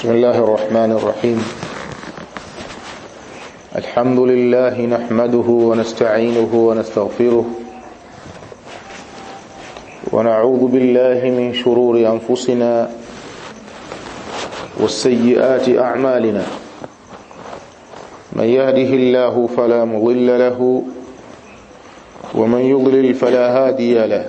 بسم الله الرحمن الرحيم الحمد لله نحمده ونستعينه ونستغفره ونعوذ بالله من شرور أنفسنا والسيئات أعمالنا من يهده الله فلا مضل له ومن يضلل فلا هادي له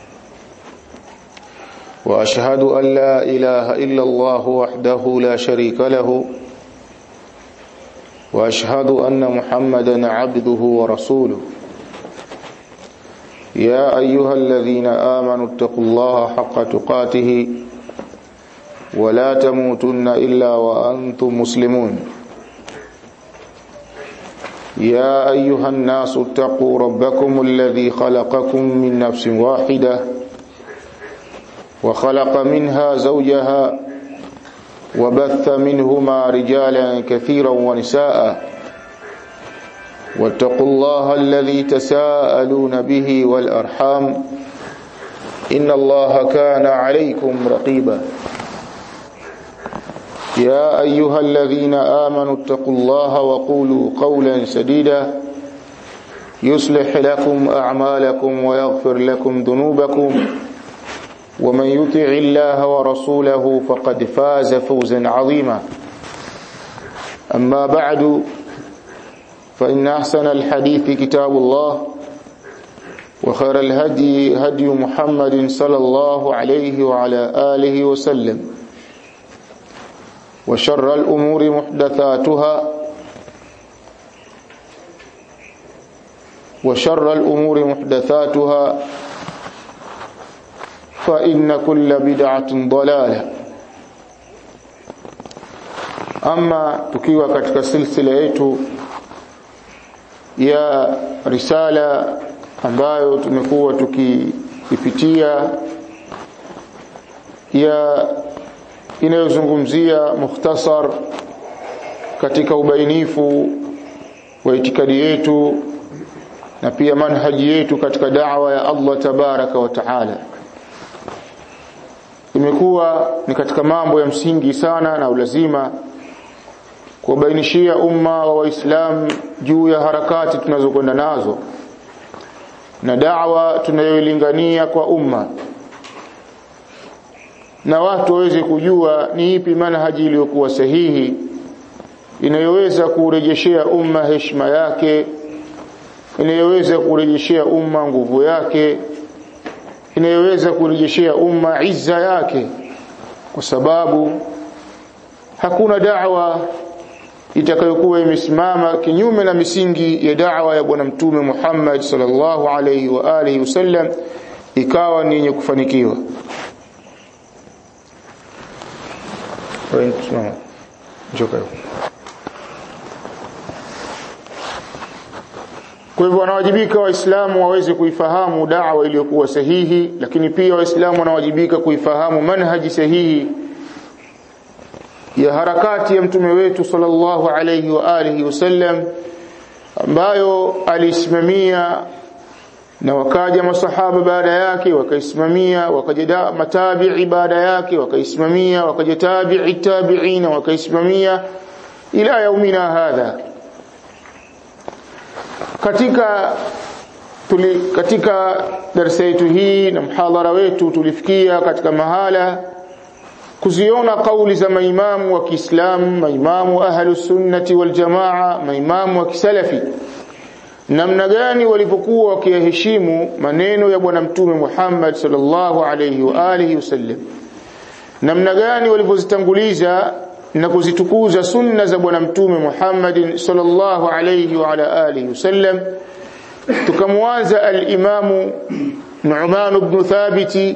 واشهد ان لا اله الا الله وحده لا شريك له واشهد ان محمدا عبده ورسوله يا ايها الذين امنوا اتقوا الله حق تقاته ولا تموتن الا وانتم مسلمون يا ايها الناس اتقوا ربكم الذي خلقكم من نفس واحده وخلق منها زوجها وبث منهما رجالا كثيرا ونساء واتقوا الله الذي تساءلون به والارحام ان الله كان عليكم رقيبا يا ايها الذين امنوا اتقوا الله وقولوا قولا سديدا يصلح لكم اعمالكم ويغفر لكم ذنوبكم ومن يطع الله ورسوله فقد فاز فوزا عظيما اما بعد فان احسن الحديث كتاب الله وخير الهدي هدي محمد صلى الله عليه وعلى اله وسلم وشر الامور محدثاتها وشر الامور محدثاتها فإن كل بدعة ضلالة ama tukiwa katika silsila yetu ya risala ambayo tumekuwa tukiipitia ya inayozungumzia mukhtasar katika ubainifu wa itikadi yetu na pia manhaji yetu katika da'wa ya Allah tabaraka wa taala imekuwa ni katika mambo ya msingi sana na ulazima kuwabainishia umma wa waislamu juu ya harakati tunazokwenda nazo na da'wa tunayoilingania kwa umma na watu waweze kujua ni ipi manhaji iliyokuwa sahihi inayoweza kurejeshea umma heshima yake inayoweza kurejeshea umma nguvu yake inayoweza kurejeshea umma izza yake kwa sababu hakuna da'wa itakayokuwa imesimama kinyume na misingi ya da'wa ya bwana mtume Muhammad sallallahu alayhi wa alihi wasallam ikawa ni yenye kufanikiwa Kwa hivyo wanawajibika waislamu waweze kuifahamu da'wa iliyokuwa sahihi lakini pia waislamu wanawajibika kuifahamu manhaji sahihi ya harakati ya mtume wetu sallallahu alayhi wa alihi wasallam ambayo alisimamia na wakaja masahaba baada yake wakaisimamia wakaja matabi'i baada yake wakaisimamia wakaja tabi'i tabi'ina wakaisimamia ila yaumina hadha katika tuli, katika darasa yetu hii na mhadhara wetu tulifikia katika mahala kuziona kauli za maimamu wa Kiislamu maimamu ahlus sunnati wal jamaa maimamu wa kisalafi namna gani walipokuwa wakiyaheshimu maneno ya bwana mtume Muhammad sallallahu alayhi wa alihi wasallam namna gani walipozitanguliza na kuzitukuza sunna za bwana mtume Muhammad sallallahu alayhi wa ala alihi wasallam tukamwanza al-Imam Nu'man ibn Thabit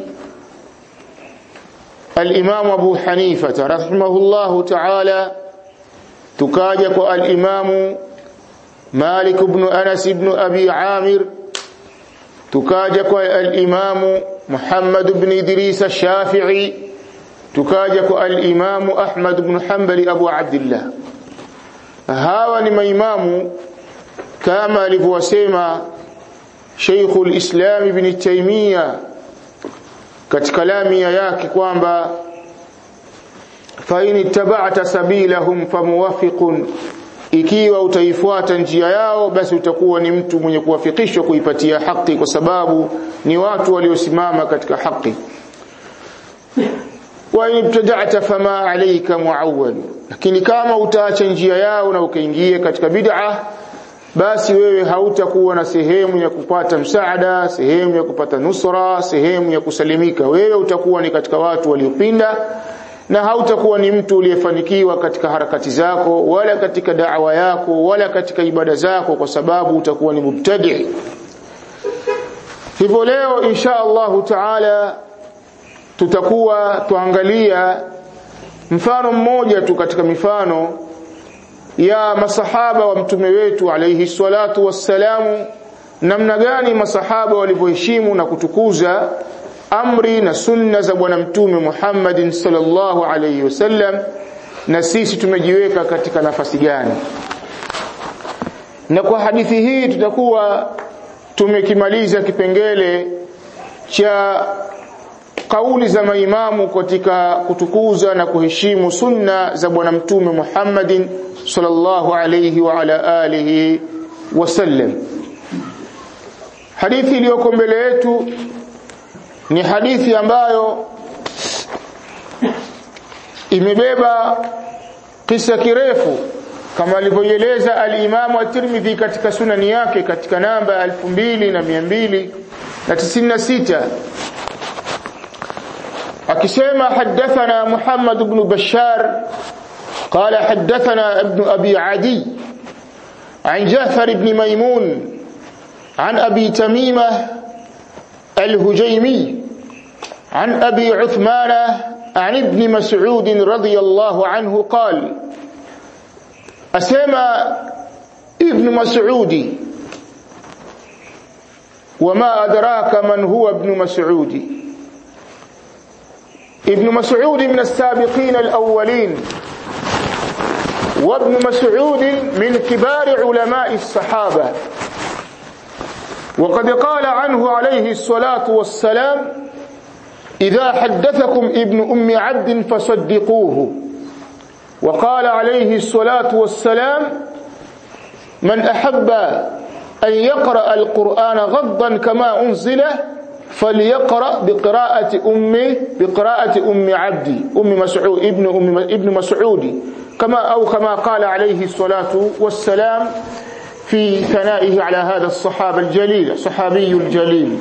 al-Imam Abu Hanifa rahimahullahu ta'ala tukaja kwa al-Imam Malik ibn Anas ibn Abi Amir tukaja kwa al-Imam Muhammad ibn Idris al-Shafi'i tukaja kwa al-Imamu Ahmad ibn Hanbali Abu Abdullah hawa ni maimamu kama alivyosema Sheikhul Islam Ibn Taymiyyah katika lamia yake kwamba fa in ittaba'ta sabilahum famuwafiqun ikiwa utaifuata njia yao basi utakuwa ni mtu mwenye kuwafikishwa kuipatia haki kwa sababu ni watu waliosimama katika haki wa in ibtada'ta fama alayka muawwal lakini kama utaacha njia yao na ukaingia katika bid'a basi wewe hautakuwa na sehemu ya kupata msaada sehemu ya kupata nusra sehemu ya kusalimika wewe utakuwa ni katika watu waliopinda na hautakuwa ni mtu uliyefanikiwa katika harakati zako wala katika da'wa yako wala katika ibada zako kwa sababu utakuwa ni mubtadi hivyo leo insha Allahu taala tutakuwa tuangalia mfano mmoja tu katika mifano ya masahaba wa mtume wetu alayhi salatu wassalamu namna gani masahaba walivyoheshimu na kutukuza amri na sunna za bwana mtume Muhammadin sallallahu alayhi wasallam na sisi tumejiweka katika nafasi gani na kwa hadithi hii tutakuwa tumekimaliza kipengele cha kauli za maimamu katika kutukuza na kuheshimu sunna za bwana mtume Muhammadin sallallahu alayhi wa ala alihi wasallam hadithi iliyoko mbele yetu ni hadithi ambayo imebeba kisa kirefu kama alivyoeleza al-Imam at-Tirmidhi katika sunani yake katika namba 2296 akisema hadathana Muhammad ibn Bashar قال حدثنا ابن أبي عدي عن جعفر بن ميمون عن أبي تميمة الهجيمي عن أبي عثمان عن ابن مسعود رضي الله عنه قال أسمى ابن مسعود وما أدراك من هو ابن مسعود ابن مسعود من السابقين الأولين وابن مسعود من كبار علماء الصحابة وقد قال عنه عليه الصلاة والسلام إذا حدثكم ابن أم عبد فصدقوه وقال عليه الصلاة والسلام من أحب أن يقرأ القرآن غضا كما أنزله فليقرأ بقراءة أم بقراءة أم عبدي أم مسعود ابن أم ابن مسعود كما أو كما قال عليه الصلاة والسلام في ثنائه على هذا الصحابة الجليل الصحابي الجليل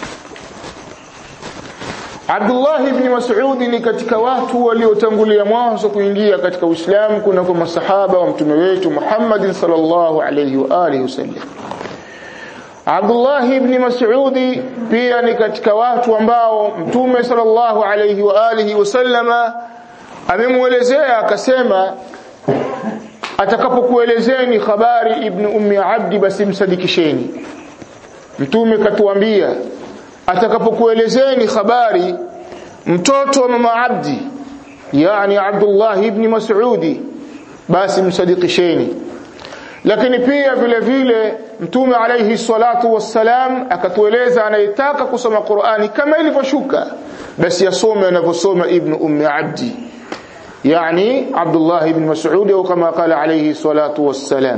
Abdullah ibn Mas'ud ni katika watu waliotangulia mwanzo kuingia katika Uislamu kuna kwa masahaba wa mtume wetu Muhammad sallallahu alayhi wa alihi wasallam. Abdullah ibn Mas'ud pia ni katika watu ambao mtume sallallahu alayhi wa alihi wasallama amemuelezea akasema atakapokuelezeni habari ibn ummi abdi basi msadikisheni mtume katuambia atakapokuelezeni habari mtoto wa mama abdi yani abdullah ibn mas'udi basi msadikisheni lakini pia vile vile mtume alayhi salatu wassalam akatueleza anayetaka kusoma Qur'ani kama ilivyoshuka basi asome anavyosoma ibn ummi abdi يعني عبد الله بن مسعود أو كما قال عليه الصلاة والسلام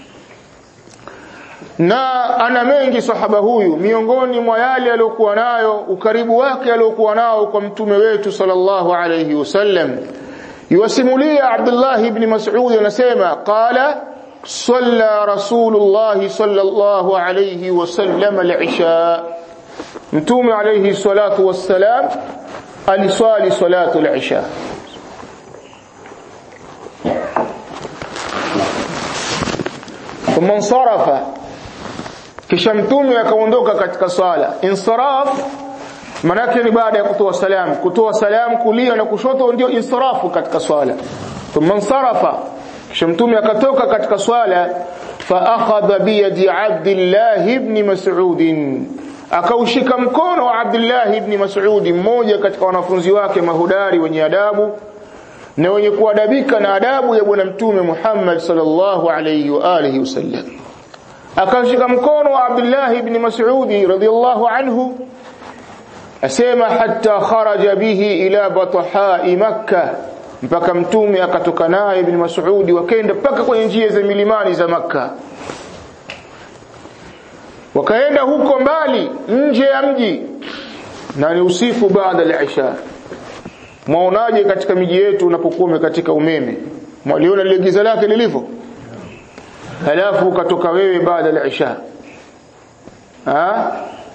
na ana mengi sahaba huyu miongoni mwa yale aliyokuwa nayo ukaribu wake aliyokuwa nao kwa mtume wetu sallallahu alayhi wasallam yuwasimulia Abdullah ibn Mas'ud anasema qala salla rasulullah sallallahu alayhi wasallam al-isha mtume alayhi salatu wassalam aliswali salatu al-isha ثم انصرف kisha mtume akaondoka katika swala insaraf manake ni baada ya kutoa salam kutoa salam kulia na kushoto ndio insarafu katika swala thumma insarafa kisha mtume akatoka katika swala fa akhadha bi yadi abdillah ibn mas'ud akaushika mkono wa abdullah ibn mas'ud mmoja katika wanafunzi wake mahudari wenye adabu na wenye kuadabika na adabu ya bwana mtume Muhammad sallallahu alayhi wa alihi wasallam akashika mkono wa Abdullah ibn Mas'ud radhiyallahu anhu asema hatta kharaja bihi ila batha Makkah mpaka mtume akatoka naye ibn Mas'udi wakaenda mpaka kwenye njia za milimani za Makka wakaenda huko mbali nje ya mji na ni usiku baada ya isha mwaonaje katika miji yetu unapokuwa katika umeme mwaliona lile giza lake lilivyo halafu ukatoka wewe baada ya isha ha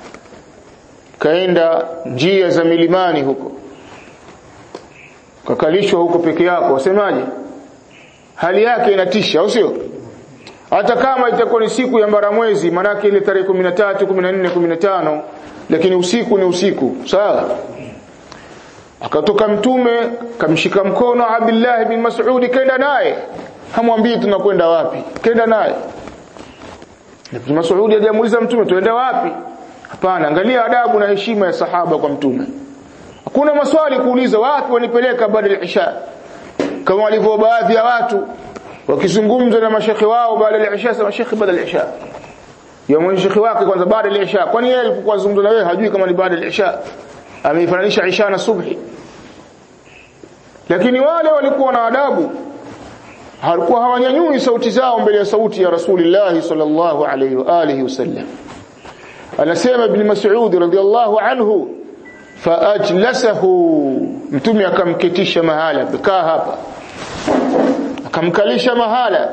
kaenda njia za milimani huko kakalishwa huko peke yako wasemaje hali yake inatisha au sio hata kama itakuwa ni siku ya mbaramwezi manake ile tarehe 13 14 15 lakini usiku ni usiku sawa akatoka mtume kamshika mkono Abdullah bin Mas'ud kaenda naye hamwambii tunakwenda wapi kaenda naye Ibn Mas'ud alimuuliza mtume tuenda wapi hapana angalia adabu na heshima ya sahaba kwa mtume hakuna maswali kuuliza wapi wanipeleka baada ya isha kama walivyo baadhi ya watu wakizungumza na mashekhi wao baada ya isha sema shekhi baada ya isha ya mshekhi wake kwanza baada ya isha kwani yeye alipokuwa zungumza na wewe hajui kama ni baada ya isha ameifananisha isha na subhi lakini wale walikuwa na adabu halikuwa hawanyanyui sauti zao mbele ya sauti ya Rasulullah sallallahu alayhi wa alihi wasallam anasema ibn Mas'ud radhiyallahu anhu faajlasahu mtume akamketisha mahala kaa hapa akamkalisha mahala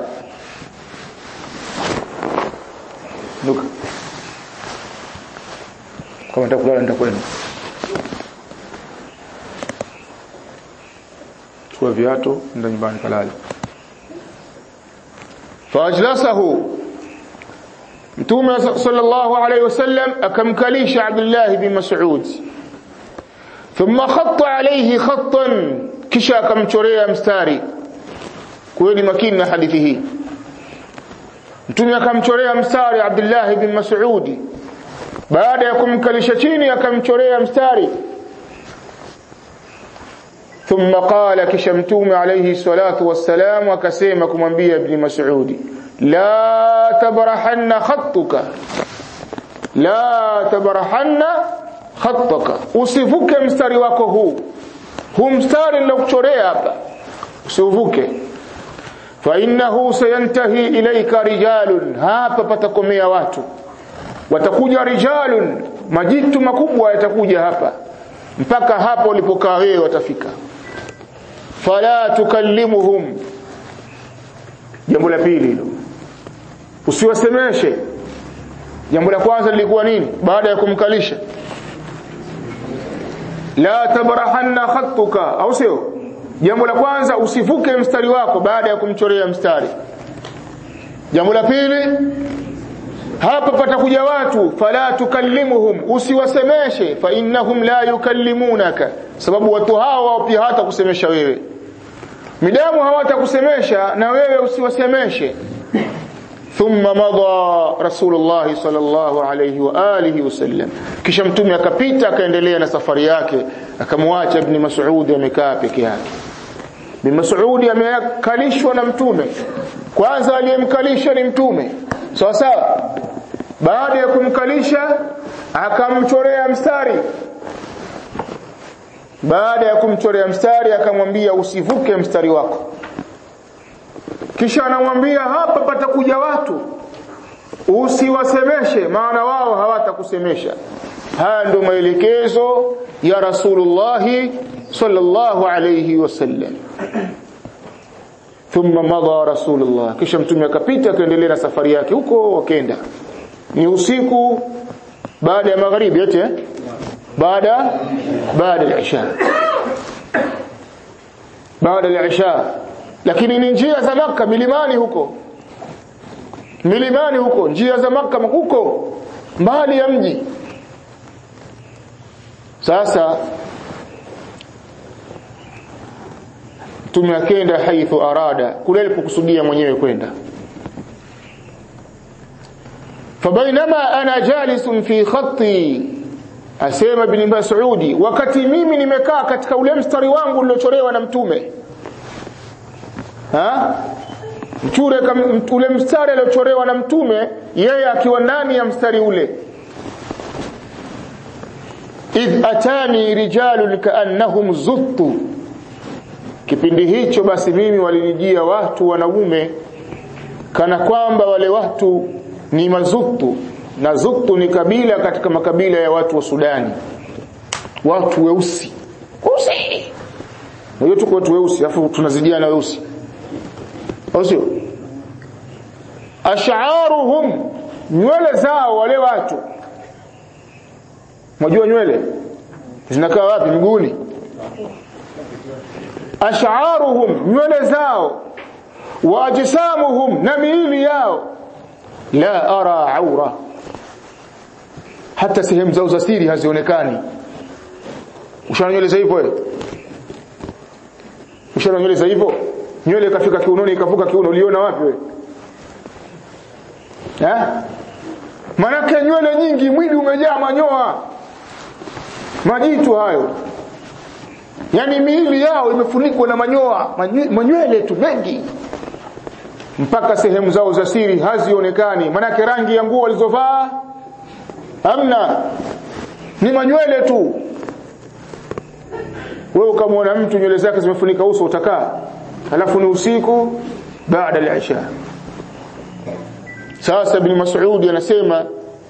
nuka kama nitakulala nitakwenda chukua viatu nenda nyumbani kalale faajlasahu mtume sallallahu alayhi wasallam akamkalisha Abdullah bin Mas'ud thumma khatta alayhi khattan kisha akamchorea mstari kuweni makini na hadithi hii mtume akamchorea mstari Abdullah bin Mas'ud baada ya kumkalisha chini akamchorea mstari ثم قال كشمتوم عليه الصلاة والسلام وكسيما كمنبيه ابن مسعود لا تبرحن خطك لا تبرحن خطك usivuke mstari wako huu huu mstari nilokuchorea hapa usivuke fa innahu sayantahi ilayka rijalun hapa patakomea watu watakuja rijalun majitu makubwa yatakuja hapa mpaka hapo ulipokaa wewe watafika fala tukallimuhum jambo la pili hilo usiwasemeshe jambo la kwanza lilikuwa nini baada ya kumkalisha la tabrahanna khattuka au sio jambo la kwanza usivuke mstari wako baada ya kumchorea mstari jambo la pili hapa patakuja watu fala tukallimuhum usiwasemeshe fa innahum la yukallimunaka sababu watu hao wao pia hata kusemesha wewe midamu hawatakusemesha na wewe usiwasemeshe thumma madha rasulullah sallallahu alayhi wa alihi wasallam kisha mtume akapita akaendelea na safari yake akamwacha ibn mas'ud amekaa peke yake ibn mas'ud amekalishwa na mtume kwanza aliyemkalisha ni mtume sawa sawa baada ya kumkalisha akamchorea mstari baada ya kumchorea mstari akamwambia usivuke mstari wako kisha anamwambia hapa patakuja watu usiwasemeshe maana wao hawatakusemesha haya ndio maelekezo ya Rasulullah sallallahu alayhi wasallam thumma madha rasulullah kisha mtume akapita akaendelea na safari yake huko wakaenda ni usiku baada ya magharibi eti eh? baada baada ya isha baada ya isha lakini ni njia za maka milimani huko milimani huko njia za maka huko mbali ya mji sasa mtume akenda haithu arada kule alipokusudia mwenyewe kwenda fabainama ana jalisun fi khatti asema ibn Mas'udi wakati mimi nimekaa katika ule mstari wangu uliochorewa na mtume ha mchure ule mstari aliochorewa na mtume yeye akiwa ndani ya mstari ule idh atani rijalun kaannahum zuttu kipindi hicho basi mimi walinijia watu wanaume kana kwamba wale watu ni mazuktu na zuktu ni kabila katika makabila ya watu wa Sudani watu weusi weusi Unajua tuko watu weusi afu tunazidiana weusi au sio ash'aruhum nywele zao wale watu Unajua nywele zinakaa wapi miguuni ash'aruhum nywele zao wa ajsamuhum na miili yao la ara aura hata sehemu zao za siri hazionekani ushana nywele za hivyo wewe ushana nywele za hivyo nywele ikafika kiunoni ikavuka kiuno uliona wapi wewe eh manake nywele nyingi mwili umejaa manyoa majitu hayo yani miili yao imefunikwa na manyoa manywele tu mengi mpaka sehemu zao za siri hazionekani manake rangi ya nguo walizovaa hamna ni manywele tu wewe ukamwona mtu nywele zake zimefunika uso utakaa alafu ni usiku baada al-isha sasa ibn Mas'ud anasema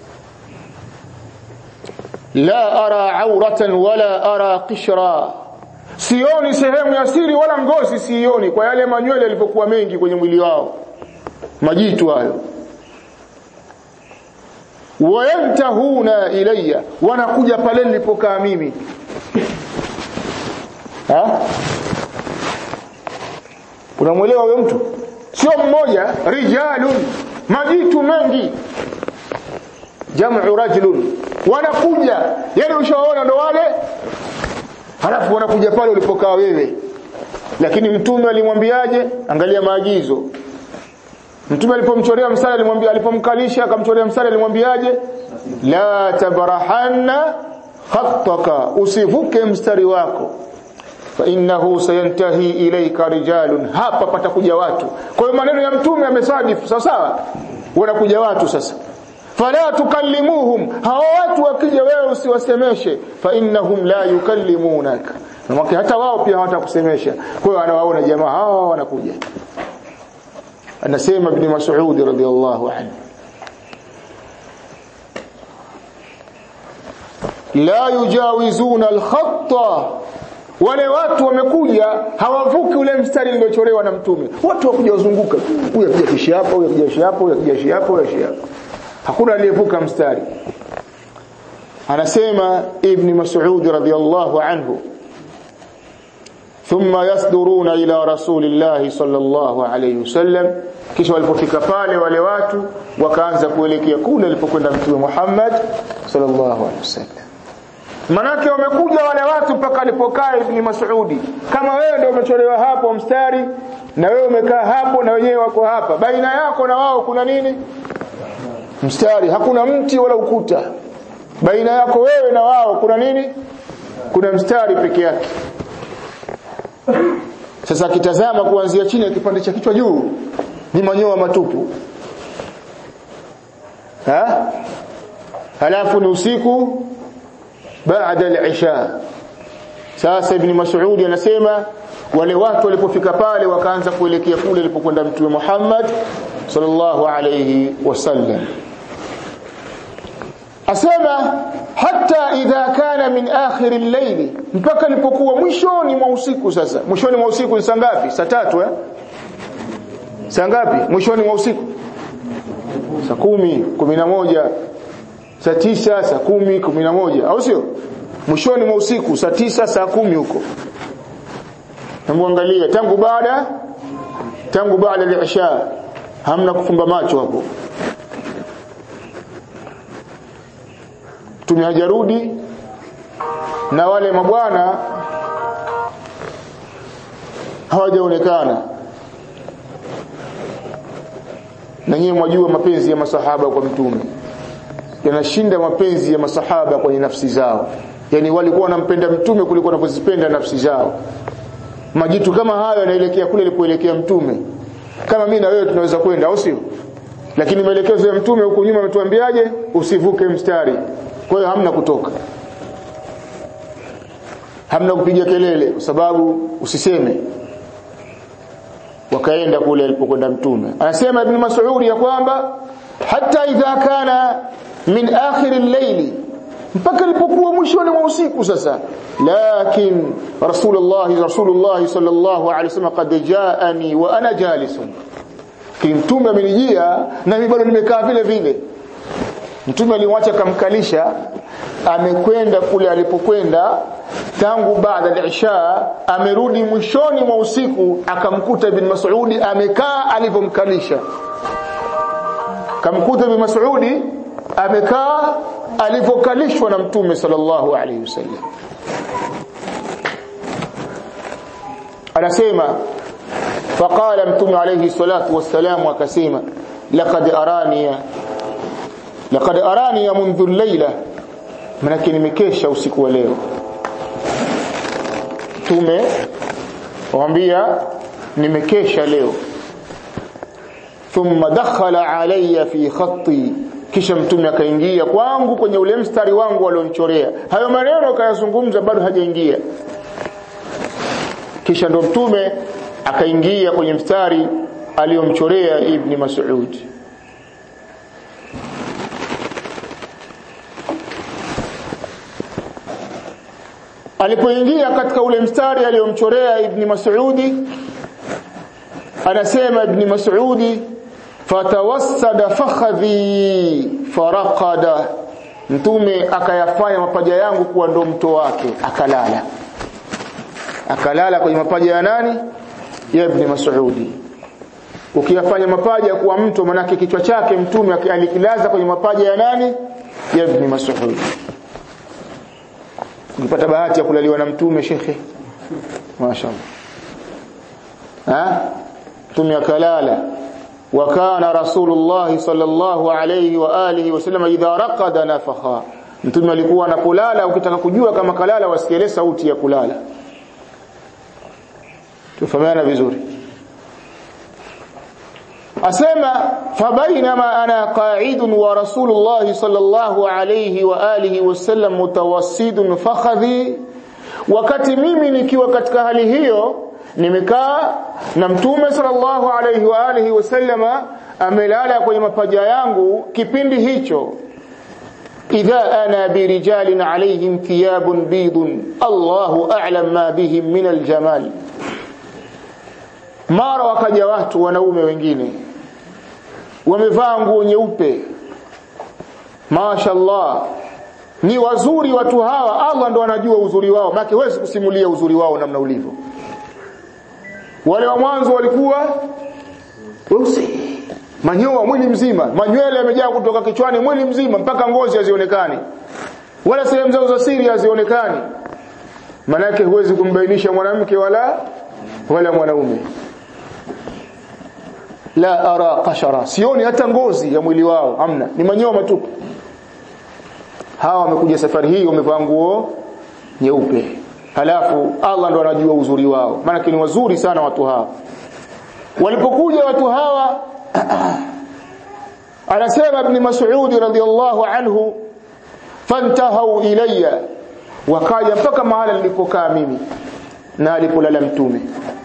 la ara auratan wala ara qishra sioni sehemu ya siri wala ngozi sioni kwa yale manywele yalivyokuwa mengi kwenye mwili wao majitu hayo wayantahuna ilayya wanakuja pale nilipokaa mimi ha unamwelewa huyo mtu sio mmoja rijalun majitu mengi jamu rajulun wanakuja yani ushaona ndo wale halafu wanakuja pale ulipokaa wewe lakini mtume alimwambiaje angalia maagizo mtume alipomchorea msala alimwambia alipomkalisha akamchorea msala alimwambiaje la tabrahanna khattaka usivuke mstari wako fa innahu sayantahi ilayka rijalun hapa patakuja watu kwa hiyo maneno ya mtume yamesadifu sawa sawa wanakuja watu sasa fala tukallimuhum hao watu wakija wewe usiwasemeshe fa innahum la yukallimunaka na hata wao pia hawatakusemesha kwa hiyo anawaona jamaa hao wanakuja anasema ibn Mas'ud radhiyallahu anhu la yujawizuna al-khatta wale watu wamekuja hawavuki ule mstari uliochorewa na mtume watu wakuja wazunguka huyu akija kishi hapa huyu akija kishi hapa huyu akija kishi hapa huyu akija hapa hakuna aliyevuka mstari anasema ibn Mas'ud radhiyallahu anhu thumma yasduruna ila rasulillahi sallallahu alayhi wasallam kisha walipofika pale wale watu wakaanza kuelekea kule alipokwenda mtume Muhammad sallallahu alayhi wasallam manake wamekuja wale watu mpaka alipokaa ibn Mas'udi kama wewe ndio umecholewa hapo mstari na wewe umekaa hapo na wenyewe wako hapa baina yako na wao kuna nini mstari hakuna mti wala ukuta baina yako wewe na wao kuna nini kuna mstari peke yake sasa akitazama kuanzia chini ya kipande cha kichwa juu ni manyoa matupu ha halafu ni usiku baada al-isha sasa ibn Mas'ud anasema wale watu walipofika pale wakaanza kuelekea kule alipokwenda mtume Muhammad sallallahu alayhi wasallam asema hata idha kana min akhir al-layl mpaka ilipokuwa mwishoni mwa usiku sasa mwishoni mwa usiku ni saa ngapi saa tatu eh saa ngapi mwishoni mwa usiku saa kumi kumi na moja saa tisa saa kumi kumi na moja au sio mwishoni mwa usiku saa tisa saa kumi huko namwangalia tangu baada tangu baada ya isha hamna kufumba macho hapo mtume hajarudi na wale mabwana hawajaonekana na nyinyi mwajua mapenzi ya masahaba kwa mtume yanashinda mapenzi ya masahaba kwenye nafsi zao yani walikuwa wanampenda mtume kuliko wanavyozipenda nafsi zao majitu kama hayo yanaelekea kule alipoelekea mtume kama mimi na wewe tunaweza kwenda au sio lakini maelekezo ya mtume huko nyuma ametuambiaje usivuke mstari kwa hiyo hamna kutoka hamna kupiga kelele kwa sababu usiseme wakaenda kule alipokwenda mtume anasema ibn mas'ud ya kwamba hata idha kana min akhir al-layli mpaka ilipokuwa mwishoni mwa usiku sasa lakin rasulullah rasulullah sallallahu alaihi wasallam qad jaani wa ana jalisun mtume amenijia na mimi bado nimekaa vile vile mtume alimwacha kamkalisha amekwenda kule alipokwenda tangu baada al-isha amerudi mwishoni mwa usiku akamkuta ibn Mas'udi amekaa alipomkalisha kamkuta ibn Mas'udi amekaa alivyokalishwa na mtume sallallahu alaihi wasallam anasema faqala mtume alayhi salatu wassalam akasema laqad araniya laqad araniya منذ الليله manake nimekesha usiku wa leo mtume wambia nimekesha leo thumma dakhala alayya fi khatti kisha mtume akaingia kwangu kwenye ule mstari wangu alionchorea hayo maneno kayazungumza bado hajaingia kisha ndo mtume akaingia kwenye mstari aliyomchorea ibni Mas'ud alipoingia katika ule mstari aliyomchorea ibni Mas'udi anasema ibni Mas'udi fatawassada fakhadhi faraqada mtume akayafanya mapaja yangu kuwa ndo mto wake akalala akalala kwenye mapaja ya nani ya ibn Mas'udi ukiyafanya mapaja kuwa mto manake kichwa chake mtume alikilaza kwenye mapaja ya nani ya ibn Mas'ud ukipata bahati ya kulaliwa na mtume shekhe mashaallah ha mtume akalala وكان رسول الله صلى الله عليه واله وسلم اذا رقد نفخا mtume alikuwa anakulala ukitaka kujua kama kalala wasikie sauti ya kulala tufahamiana vizuri asema fabainama ana qa'idun wa rasulullah sallallahu alayhi wa alihi wasallam mutawassidun fakhadhi wakati mimi nikiwa katika hali hiyo nimekaa na mtume sallallahu alayhi wa alihi wasallama amelala kwenye mapaja yangu kipindi hicho idha ana birijalin alayhim thiyabun bidun Allahu a'lam ma bihim min aljamal mara wakaja watu wanaume wengine wamevaa nguo nyeupe mashaallah ni wazuri watu hawa Allah ndo anajua uzuri wao maana huwezi kusimulia uzuri wao namna ulivyo wale wa mwanzo walikuwa weusi manyoa mwili mzima manywele yamejaa kutoka kichwani mwili mzima mpaka ngozi hazionekani wala sehemu zao za siri hazionekani manake huwezi kumbainisha mwanamke wala wala mwanaume la ara qashara sioni hata ngozi ya mwili wao hamna ni manyoa matupu hawa wamekuja safari hii wamevaa nguo nyeupe halafu Allah ndo anajua uzuri wao maana ni wazuri sana watu hawa walipokuja watu hawa anasema ibn Mas'ud radhiyallahu anhu fantahau ilayya wakaja mpaka mahala nilipokaa mimi na alipolala mtume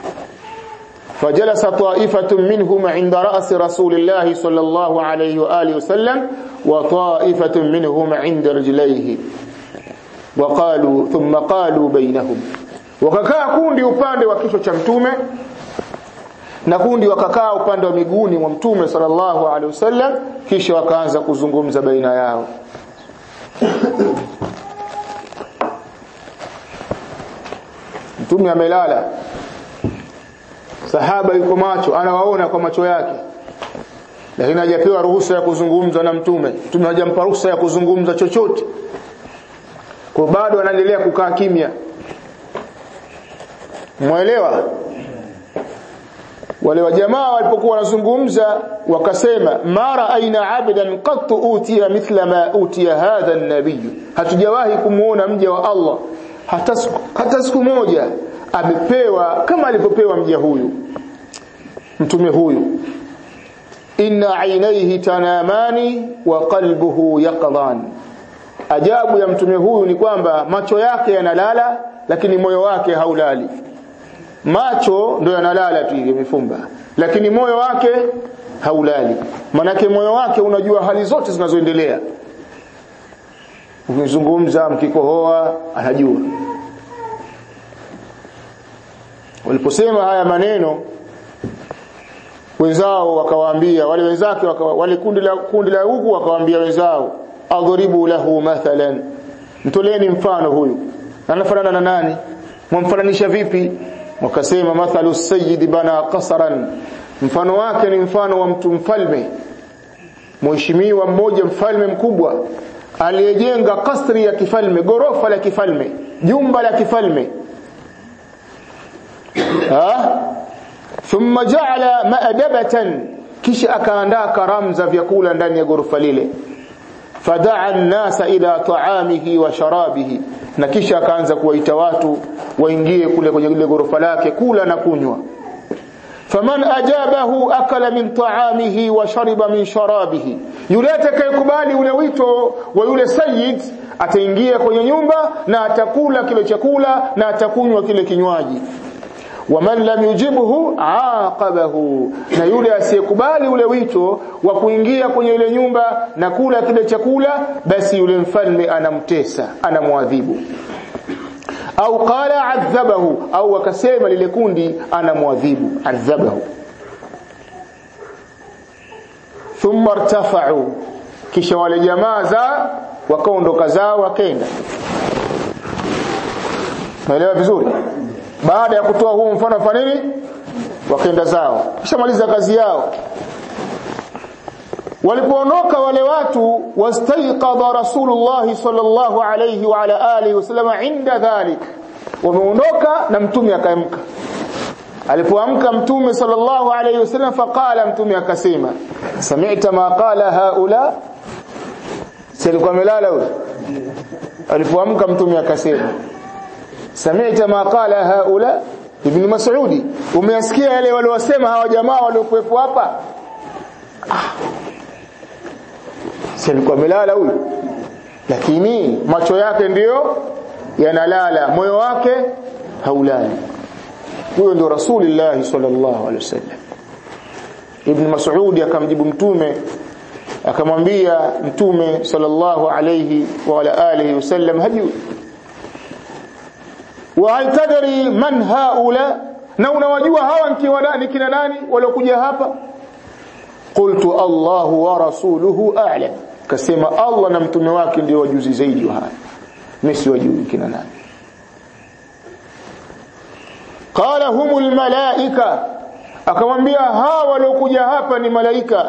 فجلس طائفة منهم عند رأس رسول الله صلى الله عليه وآله وسلم وطائفة منهم عند رجليه وقالوا ثم قالوا بينهم wakakaa kundi upande wa kichwa cha mtume na kundi wakakaa upande wa miguuni mwa mtume sallallahu alaihi wasallam kisha wakaanza kuzungumza baina yao mtume amelala sahaba yuko macho anawaona kwa macho yake lakini hajapewa ruhusa ya kuzungumza na mtume mtume hajampa ruhusa ya kuzungumza chochote kwa bado anaendelea kukaa kimya mwelewa wale wa jamaa walipokuwa wanazungumza wakasema mara aina abdan qat utiya mithla ma utiya hadha an-nabiy hatujawahi kumuona mja wa Allah hata siku, hata siku moja amepewa kama alivyopewa mja huyu mtume huyu inna ainaihi tanamani wa qalbuhu yaqdhan ajabu ya mtume huyu ni kwamba macho yake yanalala lakini moyo wake haulali macho ndio yanalala tu hivi yamefumba lakini moyo wake haulali manake moyo wake unajua hali zote zinazoendelea ukizungumza mkikohoa anajua waliposema haya maneno wenzao wakawaambia wale wenzake waka, wale kundi la kundi la huku wakawaambia wenzao adhribu lahu mathalan mtoleni mfano huyu anafanana na nani mwamfananisha vipi wakasema mathalu sayyid bana qasaran mfano wake ni mfano wa mtu mfalme mheshimiwa mmoja mfalme mkubwa aliyejenga kasri ya kifalme gorofa la kifalme jumba la kifalme ha thumma ja'ala ma'dabatan kisha akaandaa karamu za vyakula ndani ya gorofa lile fadaa an-nasa ila ta'amihi wa sharabihi na kisha akaanza kuwaita watu waingie kule kwenye ile gorofa lake kula na kunywa faman ajabahu akala min ta'amihi wa shariba min sharabihi yule atakayekubali ule wito wa yule sayyid ataingia kwenye nyumba na atakula kile chakula na atakunywa kile kinywaji waman lam yujibhu aqabahu na yule asiyekubali ule wito wa kuingia kwenye ile nyumba na kula kile chakula basi yule mfalme anamtesa anamwadhibu au qala adhabahu au akasema lile kundi anamwadhibu adhabahu thumma irtafa'u kisha wale jamaa za wakaondoka zao wakenda naelewa vizuri baada ya kutoa huu mfano fa nini wakaenda zao kisha maliza kazi yao walipoondoka wale watu wastaiqadha rasulullah sallallahu alayhi wa ala alihi wasallam inda dhalik wameondoka na mtume akaamka alipoamka mtume sallallahu alayhi wasallam faqala mtume akasema sami'ta ma qala haula silikuwa melala huyo alipoamka mtume akasema sami'ta ma qala haula ibn mas'udi umeyasikia yale waliosema hawa jamaa waliokuwepo hapa ah. si alikuwa amelala huyu lakini macho yake ndiyo yanalala moyo wake haulali huyo ndio rasulullah sallallahu alaihi wasallam ibn mas'ud akamjibu mtume akamwambia mtume sallallahu alayhi wa ala alihi wasallam hajui wa hal tadri man haula na unawajua hawa nikiwa nani kina nani waliokuja hapa qultu Allah wa rasuluhu a'lam kasema Allah na mtume wake ndio wajuzi zaidi wa haya mimi si wajui kina nani qala humul malaika akamwambia hawa waliokuja hapa ni malaika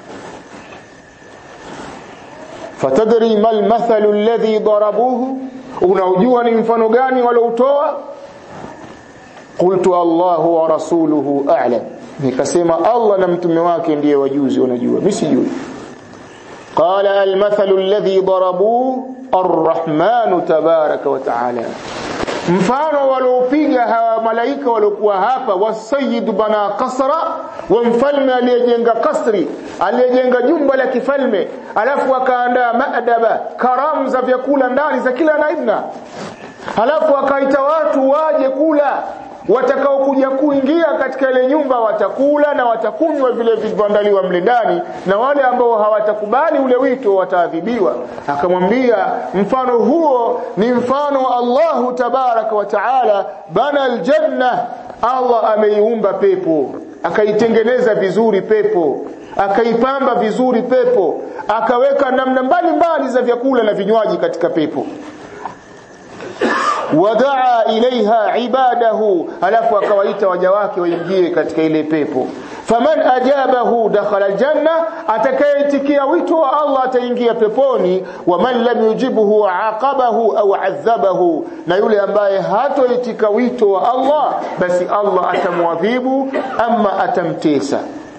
fatadri mal mathalu alladhi darabuhu unaujua ni mfano gani waloutoa qultu Allah wa rasuluhu a'lam nikasema Allah na mtume wake ndiye wajuzi wanajua mimi sijui qala almathalu alladhi darabuhu arrahmanu tabaraka wa taala mfano waliopiga hawa malaika waliokuwa hapa wasayid bana kasra wa mfalme aliyejenga kasri aliyejenga jumba la kifalme alafu akaandaa maadaba karamu za vyakula ndani za kila aina alafu akaita watu waje kula watakao kuja kuingia katika ile nyumba watakula na watakunywa vile vilivyoandaliwa mle ndani na wale ambao hawatakubali ule wito wataadhibiwa akamwambia mfano huo ni mfano wa Allahu tabaraka wa taala bana aljanna Allah ameiumba pepo akaitengeneza vizuri pepo akaipamba vizuri pepo akaweka namna mbalimbali za vyakula na vinywaji katika pepo wadaa ilaiha ibadahu alafu akawaita waja wake waingie katika ile pepo faman ajabahu dakhala aljanna atakayeitikia wito wa Allah ataingia peponi wa man lam yujibuhu aqabahu au adhabahu na yule ambaye hatoitika wito wa Allah basi Allah atamwadhibu ama atamtesa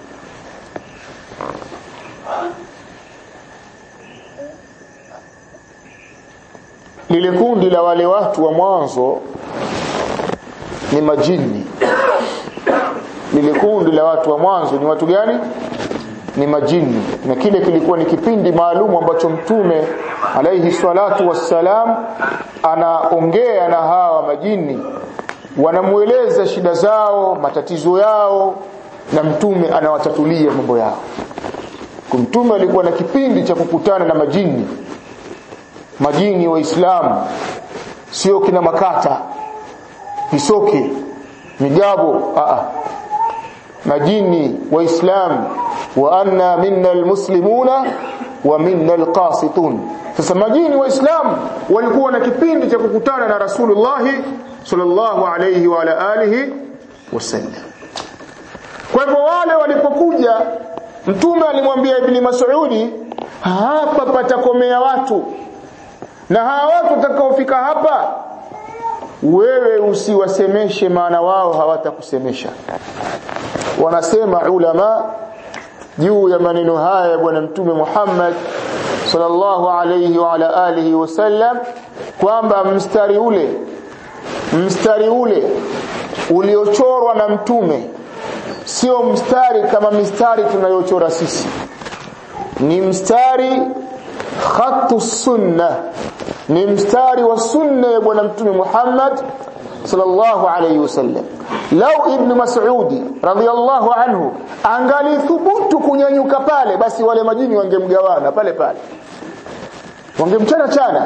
lile kundi la wale watu wa mwanzo ni majini lile kundi la watu wa mwanzo ni watu gani ni majini na kile kilikuwa ni kipindi maalum ambacho mtume alaihi salatu wassalam anaongea na hawa majini wanamueleza shida zao matatizo yao na mtume anawatatulia mambo yao mtume alikuwa na kipindi cha kukutana na majini majini waislamu sio kina makata visoke migabo a majini waislamu wa anna minna almuslimuna wa minna alqasitun sasa majini waislamu walikuwa na kipindi cha kukutana na rasulullah sallallahu alayhi wa ala alihi wasallam kwa hivyo wale walipokuja mtume alimwambia ibni mas'udi hapa patakomea watu na hawa watu watakaofika hapa wewe usiwasemeshe maana wao hawatakusemesha wanasema ulama juu ya maneno haya ya bwana mtume Muhammad sallallahu alayhi wa ala alihi wasallam kwamba mstari ule mstari ule uliochorwa na mtume sio mstari kama mistari tunayochora sisi ni mstari khatu sunna ni mstari wa sunna ya bwana mtume Muhammad sallallahu alayhi wasallam lau ibn mas'udi radhiyallahu anhu angalithubutu kunyanyuka pale basi wale majini wangemgawana pale pale wangemchana chana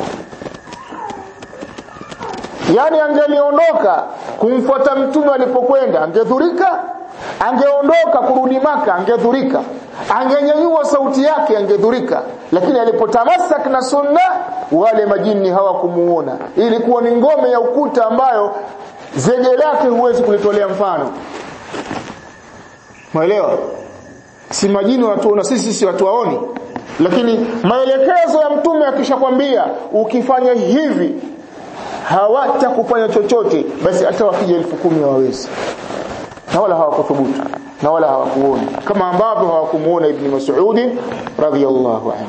yani angeliondoka kumfuata mtume alipokwenda angedhurika angeondoka kurudi maka angedhurika angenyanyua sauti yake angedhurika lakini alipotamasak na sunna wale majini hawakumuona ilikuwa ni ngome ya ukuta ambayo zege lake huwezi kulitolea mfano mwelewa si majini watuona sisi si watu waoni lakini maelekezo ya mtume akishakwambia ukifanya hivi hawata kufanya chochote basi hata wakija elfu kumi hawawezi na wala hawakuthubutu na wala hawakuona kama ambavyo hawakumuona ibn Mas'ud radhiyallahu anhu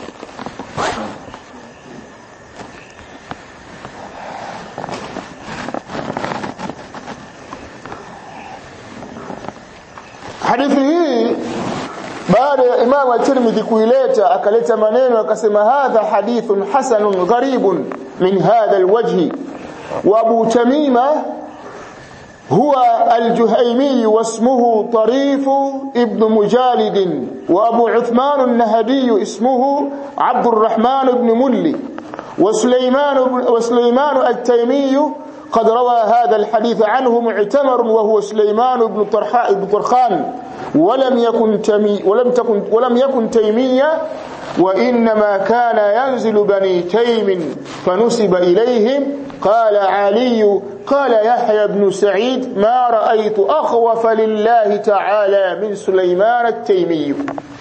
hadithi hii baada ya Imam at-Tirmidhi kuileta akaleta maneno akasema hadha hadithun hasanun gharibun min hadha alwajhi wa Abu Tamima هو الجهيمي واسمه طريف ابن مجالد وأبو عثمان النهدي اسمه عبد الرحمن بن ملي وسليمان, وسليمان التيمي قد روى هذا الحديث عنه معتمر وهو سليمان بن بن طرخان ولم يكن تمي ولم تكن ولم يكن تيمية وإنما كان ينزل بني تيم فنسب إليهم قال علي قال يحيى بن سعيد ما رأيت أخوف لله تعالى من سليمان التيمي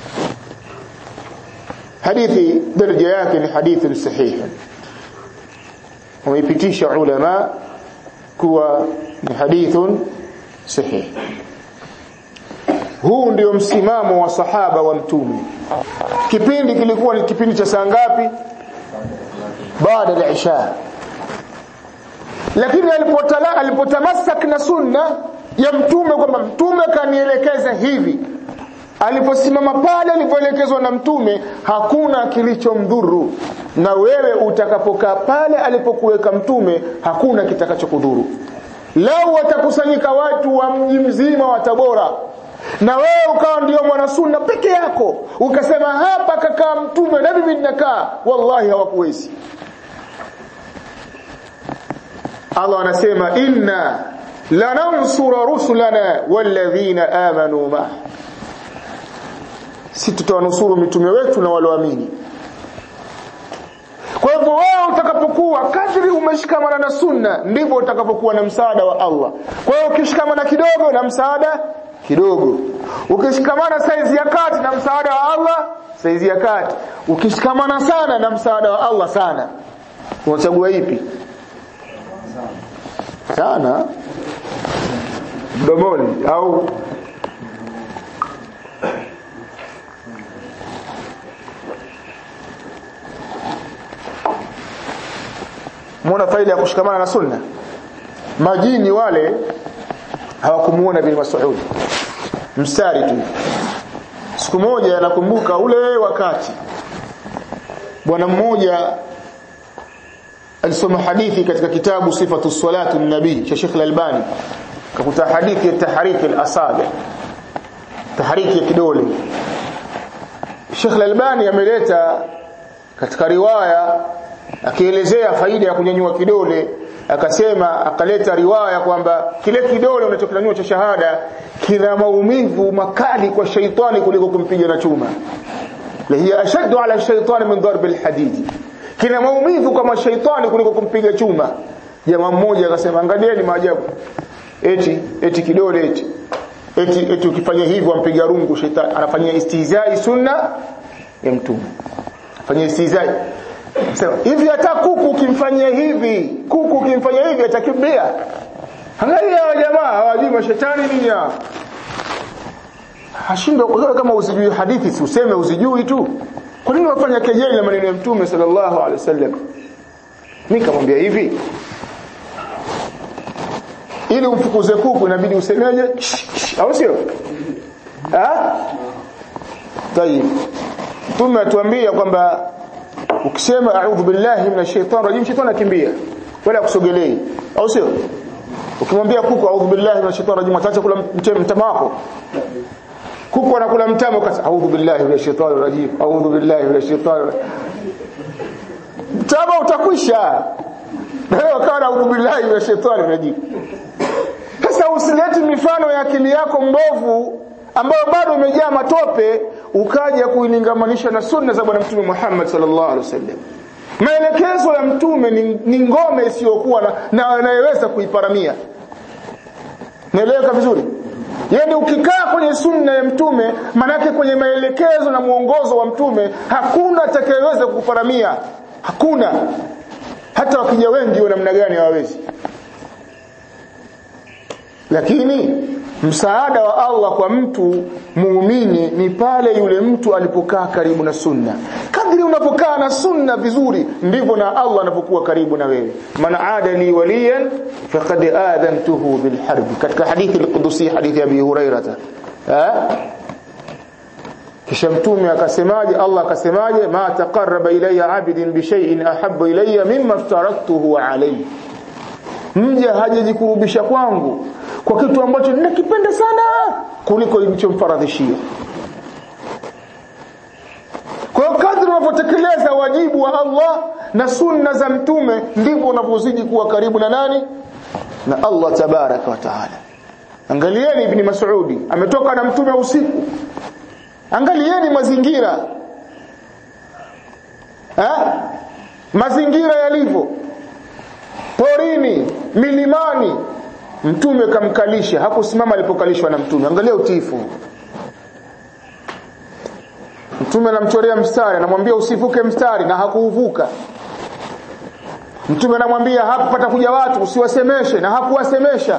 حديث درجة yake حديث صحيح ويبتيش علماء kuwa ni hadithun sahih huu ndio msimamo wa sahaba wa mtume kipindi kilikuwa ni kipindi cha saa ngapi baada ya isha lakini alipotala alipotamasak na sunna ya mtume kwamba mtume kanielekeza hivi aliposimama pale alipoelekezwa na mtume hakuna kilichomdhuru na wewe utakapokaa pale alipokuweka mtume hakuna kitakachokudhuru lau watakusanyika watu wa mji mzima wa Tabora na wewe ukawa ndio mwana sunna peke yako ukasema hapa kakaa mtume na mimi ninakaa wallahi hawakuwezi Allah anasema inna lanansura rusulana walladhina amanu ma si tutawanusuru mitume wetu na walioamini kwa hivyo wewe utakapokuwa kadri umeshikamana na sunna ndivyo utakapokuwa na msaada wa Allah kwa hiyo ukishikamana kidogo na msaada kidogo ukishikamana saizi ya kati na msaada wa Allah saizi ya kati ukishikamana sana na msaada wa Allah sana unachagua ipi sana mdomoni au muona faida ya kushikamana na sunna majini wale hawakumuona bin Mas'ud mstari tu siku moja nakumbuka ule wakati bwana mmoja alisoma hadithi katika kitabu sifatu salatu nabii cha Sheikh Al-Albani kakuta hadithi ya tahriki al-asabi tahriki ya kidole Sheikh Al-Albani ameleta katika riwaya akielezea faida ya kunyanyua kidole akasema akaleta riwaya kwamba kile kidole unachokinyanyua cha shahada kina maumivu makali kwa shaitani kuliko kumpiga na chuma la hiya ashaddu ala shaitani min darb alhadid kina maumivu kama shaitani kuliko kumpiga chuma jamaa mmoja akasema angalieni maajabu eti eti kidole eti eti eti ukifanya hivyo ampiga rungu shaitani anafanyia istihzai sunna ya mtume afanyia istihzai Sema hivi hata kuku ukimfanyia hivi, kuku ukimfanyia hivi atakimbia. Angalia hawa jamaa hawajui mashetani nini hao. Hashindwa kwa kama usijui hadithi si useme usijui tu. Kwa nini wafanya kejeli na maneno ya Mtume sallallahu alaihi wasallam? Mimi kamwambia hivi. Ili umfukuze kuku inabidi usemeje? Au sio? Ah? Tayib. Mtume atuambia kwamba ukisema a'udhu billahi minash shaitani rajim shetani akimbia wala kusogelei au sio ukimwambia kuku a'udhu billahi minash shaitani rajim ataacha kula mtama wako kuku anakula mtama ukasema a'udhu billahi minash shaitani rajim a'udhu billahi minash shaitani mtama utakwisha na wewe ukawa a'udhu billahi minash shaitani rajim sasa usilete mifano ya akili yako mbovu ambayo bado imejaa matope ukaja kuilingamanisha na sunna za bwana mtume Muhammad sallallahu alaihi wasallam maelekezo ya mtume ni, ni ngome isiyokuwa na, na anayeweza kuiparamia naeleweka vizuri yaani ukikaa kwenye sunna ya mtume manake kwenye maelekezo na mwongozo wa mtume hakuna atakayeweza kukuparamia hakuna hata wakija wengi wa namna gani hawawezi lakini msaada wa Allah kwa mtu muumini ni pale yule mtu alipokaa karibu na sunna kadri unapokaa na sunna vizuri ndivyo na Allah anapokuwa karibu na wewe man adali waliyan faqad adantuhu bil harb katika hadithi al-qudusi hadithi ya Abi Hurairah eh kisha mtume akasemaje Allah akasemaje ma taqarraba ilayya abidin bi shay'in ahabba ilayya mimma aftaradtuhu alayhi mja hajajikurubisha kwangu kwa kitu ambacho ninakipenda sana kuliko nilichomfaradhishia kwa hiyo kadri unavyotekeleza wajibu wa Allah na sunna za mtume ndivyo unavyozidi kuwa karibu na nani na Allah tabaraka wa taala angalieni ibn Mas'udi ametoka na mtume usiku angalieni mazingira ha? mazingira yalivyo porini milimani mtume kamkalisha hakusimama alipokalishwa na mtume angalia utiifu mtume anamchorea mstari anamwambia usivuke mstari na hakuuvuka mtume anamwambia hapa patakuja watu usiwasemeshe na hakuwasemesha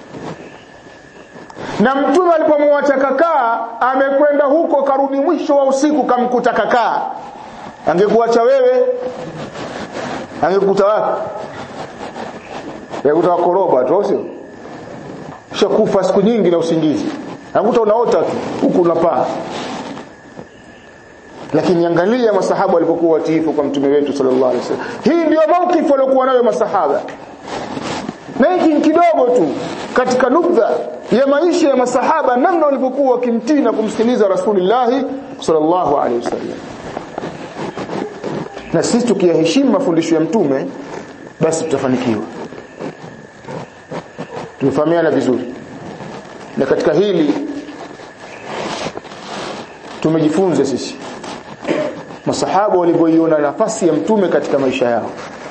na mtume alipomwacha kakaa amekwenda huko karudi mwisho wa usiku kamkuta kakaa angekuacha wewe angekuta wapi angekuta wakoroba tu sio shakufa siku nyingi na usingizi angekuta unaota tu huku unapaa lakini angalia masahaba walipokuwa watiifu kwa mtume wetu sallallahu alaihi wasallam hii ndio maukifu waliokuwa nayo masahaba na hiki kidogo tu katika nukta ya maisha ya masahaba namna walivyokuwa wakimtii na kumsikiliza rasulullah sallallahu alaihi wasallam na sisi tukiyaheshimu mafundisho ya mtume basi tutafanikiwa tumefahamiana vizuri na katika hili tumejifunza sisi masahaba walivyoiona nafasi ya mtume katika maisha yao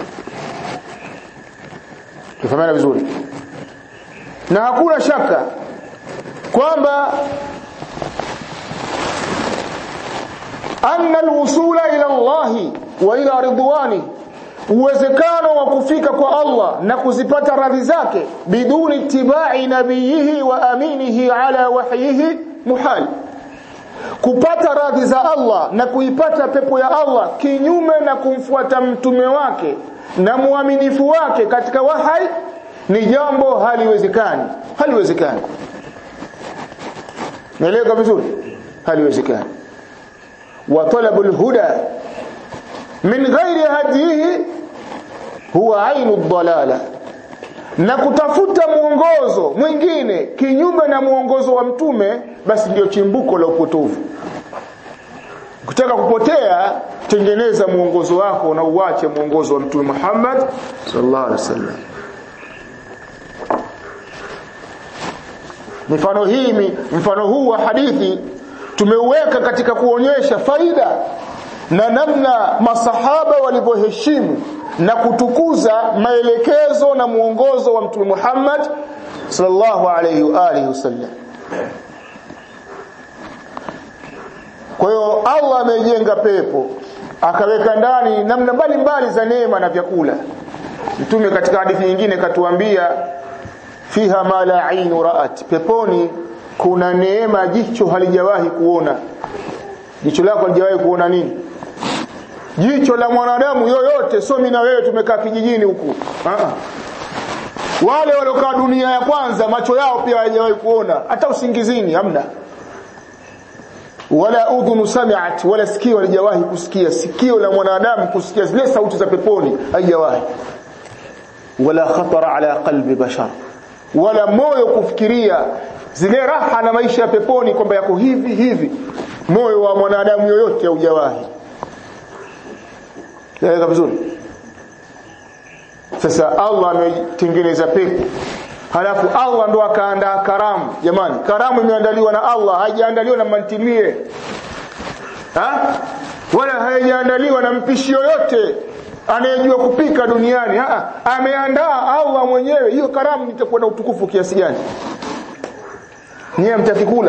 tumefahamiana vizuri na hakuna shaka kwamba anna alwusula ila Allah wa ila ridwani uwezekano wa kufika kwa Allah na kuzipata radhi zake biduni tibai nabiyihi wa aminihi ala wahyihi muhal kupata radhi za Allah na kuipata pepo ya Allah kinyume na kumfuata mtume wake na muaminifu wake katika wahai ni jambo haliwezekani haliwezekani naeleweka vizuri haliwezekani wa talabul huda min ghairi hadihi huwa ainu dhalala na kutafuta mwongozo mwingine kinyume na mwongozo wa mtume basi ndio chimbuko la upotovu ukitaka kupotea tengeneza mwongozo wako na uache mwongozo wa mtume Muhammad sallallahu alaihi wasallam mifano hii mfano huu wa hadithi tumeuweka katika kuonyesha faida na namna masahaba walivyoheshimu na kutukuza maelekezo na mwongozo wa mtume Muhammad sallallahu alayhi wa alihi wasallam kwa hiyo Allah amejenga pepo akaweka ndani namna mbalimbali za neema na vyakula mtume katika hadithi nyingine katuambia fiha ma la ainu ra'at peponi kuna neema jicho halijawahi kuona jicho lako halijawahi kuona nini jicho la mwanadamu yoyote so mimi na wewe tumekaa kijijini huku wale waliokaa dunia ya kwanza macho yao pia hayajawahi kuona hata usingizini hamna wala udhunu sami'at wala sikio halijawahi kusikia sikio la mwanadamu kusikia zile sauti za peponi haijawahi wala khatara ala qalbi bashar wala moyo kufikiria zile raha na maisha ya peponi kwamba yako hivi hivi moyo wa mwanadamu yoyote haujawahi Yaeleka vizuri sasa Allah ametengeneza pepo halafu Allah ndo akaandaa karamu jamani karamu imeandaliwa na Allah haijaandaliwa na mantilie ha? wala haijaandaliwa na mpishi yoyote anayejua kupika duniani ha? ameandaa Allah mwenyewe hiyo karamu itakuwa na utukufu kiasi gani nyie mtakikula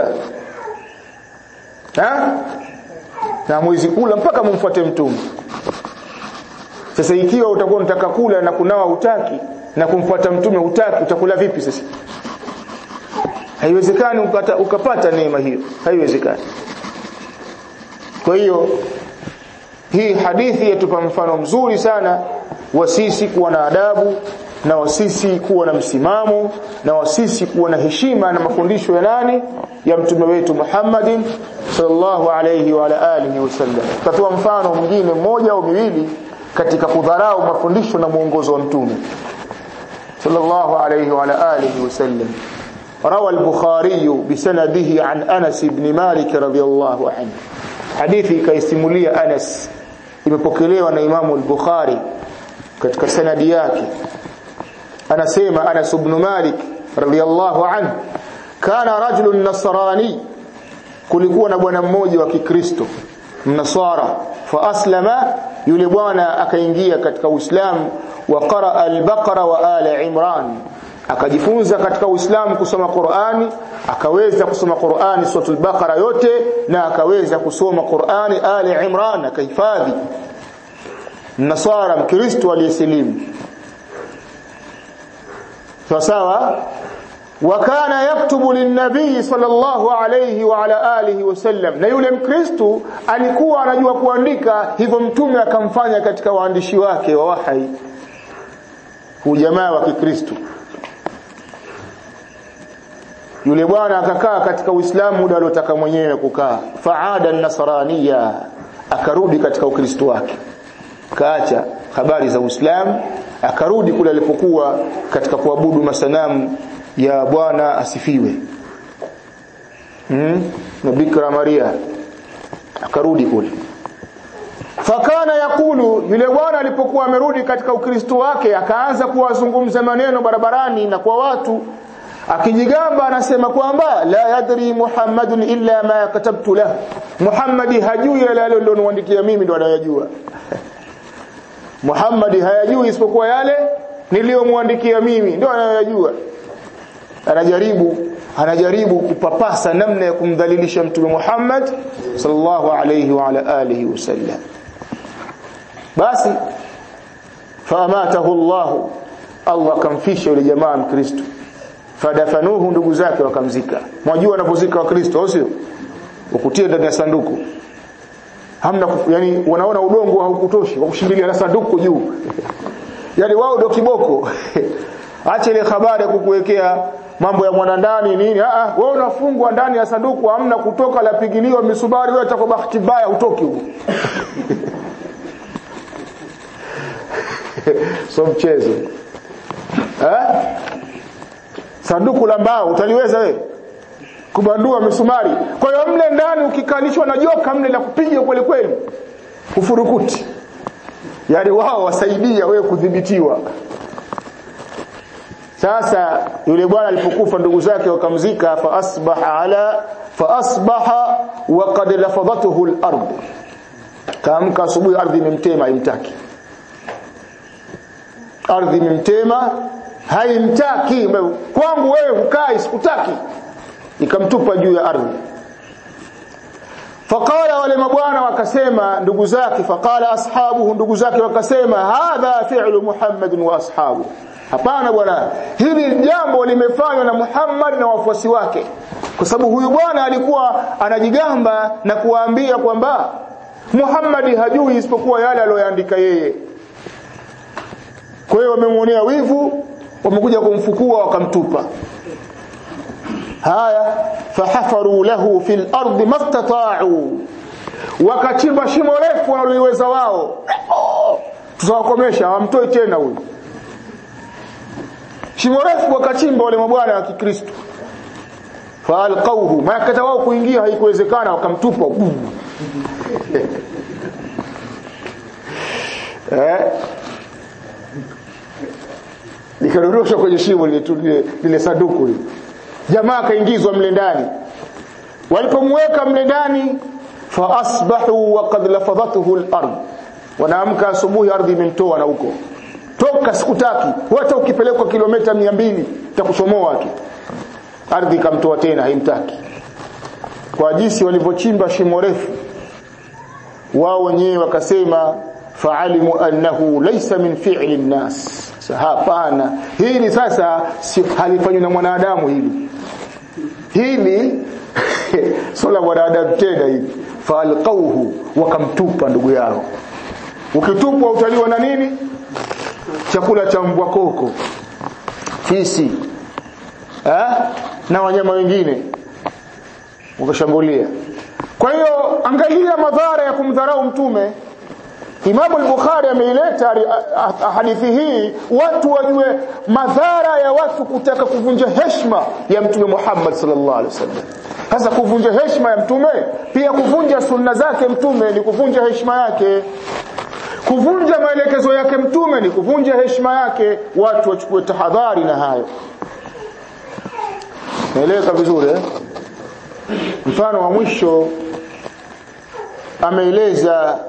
ha? na mwezi kula mpaka mumfuate mtume sasa ikiwa utakuwa unataka kula na kunawa utaki na kumfuata mtume utaki utakula vipi sasa haiwezekani ukata, ukapata neema hiyo haiwezekani kwa hiyo hii hadithi yatupa mfano mzuri sana wa sisi kuwa na adabu na wa sisi kuwa na msimamo na wa sisi kuwa na heshima na mafundisho ya nani ya mtume wetu Muhammadin sallallahu alayhi wa ala alihi wasallam tatoa mfano mwingine mmoja au miwili katika kudharau mafundisho na mwongozo wa mtume sallallahu alayhi wa ala alihi wasallam روى البخاري بسنده عن أنس بن مالك رضي الله عنه حديثي كيستمولي أنس imepokelewa na Imamu al-Bukhari katika sanadi yake anasema Anas ibn Malik radiyallahu anhu kana rajulun nasrani kulikuwa na bwana mmoja wa Kikristo mnasara fa aslama yule bwana akaingia katika Uislamu wa qara al-Baqara wa ala Imran akajifunza katika Uislamu kusoma Qur'ani akaweza kusoma Qur'ani suratul Baqara yote na akaweza kusoma Qur'ani Ali Imran akahifadhi Nasara Mkristo aliyesilimu sawa wakana yaktubu linnabii sallallahu alayhi wa ala alihi wasallam na yule mkristo alikuwa anajua kuandika hivyo mtume akamfanya katika waandishi wake wa wahai ujamaa wa kikristo yule bwana akakaa katika Uislamu muda aliotaka mwenyewe kukaa faada nasraniya akarudi katika ukristo wake kaacha habari za Uislamu akarudi kule alipokuwa katika kuabudu masanamu ya bwana asifiwe hmm? na Bikra Maria akarudi kule fakana yakulu yule bwana alipokuwa amerudi katika ukristo wake akaanza kuwazungumza maneno barabarani na kwa watu akijigamba anasema kwamba la yadri muhammadun illa ma katabtu lahu muhammadi hajui yale aliyoniandikia mimi ndo anayajua muhammadi hayajui isipokuwa yale niliyomwandikia mimi ndo anayajua anajaribu anajaribu kupapasa namna ya kumdhalilisha mtume Muhammad sallallahu alayhi wa ala alihi wasallam basi faamatahu Allah Allah kamfisha yule jamaa mkristo fadafanuhu ndugu zake wakamzika mwajua wanapozika wakristo au sio ukutie ndani ya sanduku hamna yani wanaona udongo haukutoshi wa kushindilia na sanduku juu yani wao ndio kiboko acha ile habari ya kukuwekea mambo ya mwanandani nini a wewe unafungwa ndani ya sanduku hamna kutoka la pigiliwa misubari wewe kwa bahati mbaya utoki huko so mchezo eh sanduku la mbao utaliweza wewe kubandua misumari kwa hiyo mle ndani ukikalishwa na joka mle la kupiga kweli kweli ufurukuti yani wao wasaidia wewe kudhibitiwa sasa yule bwana alipokufa ndugu zake wakamzika fa asbaha ala fa asbaha wa qad lafadathu al-ard kaamka asubuhi ardhi imemtema haimtaki ardhi imemtema haimtaki kwangu wewe ukai sikutaki ikamtupa juu ya ardhi faqala wale mabwana wakasema ndugu zake faqala ashabuhu ndugu zake wakasema hadha fi'lu muhammadin wa ashabu hapana bwana hili jambo limefanywa na Muhammad na wafuasi wake kwa sababu huyu bwana alikuwa anajigamba na kuwaambia kwamba Muhammad hajui isipokuwa yale aliyoandika yeye kwa hiyo wamemuonea wivu wamekuja kumfukua wakamtupa haya fahafaru lahu fil ardi mastata'u wakachimba shimo refu waliliweza wao tutawakomesha hawamtoi tena huyu shimo refu wakachimba wale mabwana wa Kikristo faalqauhu maana wao kuingia haikuwezekana wakamtupa eh likadondoshwa kwenye shimo lile lile sanduku lile jamaa kaingizwa mle ndani walipomweka mle ndani fa asbahu wa qad lafadathu al-ard wanaamka asubuhi ardhi imemtoa na huko toka sikutaki hata ukipelekwa kilomita 200 takusomoa tu ardhi ikamtoa tena haimtaki kwa jinsi walivyochimba shimo refu wao wenyewe wakasema faalimu annahu laysa min fi'li an-nas hapana hili sasa si halifanywi na mwanadamu hili hili sio la mwanadamu tena hili falqauhu wakamtupa ndugu yao ukitupwa utaliwa na nini chakula cha mbwa koko fisi eh? na wanyama wengine ukashambulia kwa hiyo angalia madhara ya kumdharau mtume Imam al-Bukhari ameileta hadithi hii watu wajue madhara ya watu kutaka kuvunja heshima ya mtume Muhammad sallallahu alaihi wasallam. Sasa kuvunja heshima ya mtume pia kuvunja sunna zake mtume ni kuvunja heshima yake. Kuvunja maelekezo yake mtume ni kuvunja heshima yake. Watu wachukue tahadhari na hayo. Naeleza vizuri eh? Mfano wa mwisho ameeleza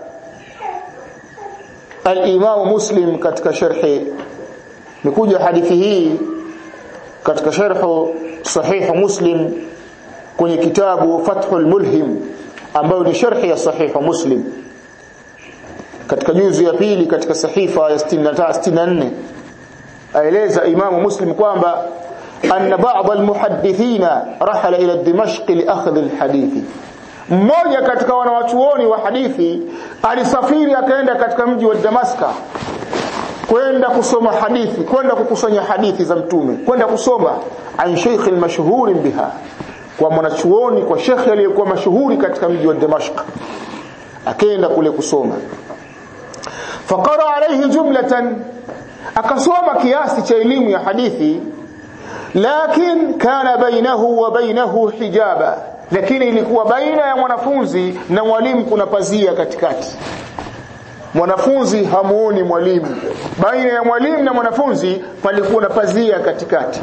al-Imam Muslim katika sharhi nikuja hadithi hii katika sharhu sahih Muslim kwenye kitabu Fathul Mulhim ambayo ni sharhi ya sahih Muslim katika juzu ya pili katika sahifa ya 64 aeleza Imam Muslim kwamba أن بعض المحدثين رحل إلى دمشق لأخذ الحديث mmoja katika wanawachuoni wa hadithi alisafiri akaenda katika mji wa Damaska kwenda kusoma hadithi kwenda kukusanya hadithi za mtume kwenda kusoma an sheikh almashhur biha kwa mwanachuoni kwa shekhi aliyekuwa mashuhuri katika mji wa Damashq akaenda kule kusoma faqara alayhi jumlatan akasoma kiasi cha elimu ya hadithi lakin kana bainahu wa bainahu hijaba lakini ilikuwa baina ya mwanafunzi na mwalimu kuna pazia katikati mwanafunzi hamuoni mwalimu baina ya mwalimu na mwanafunzi palikuwa na pazia katikati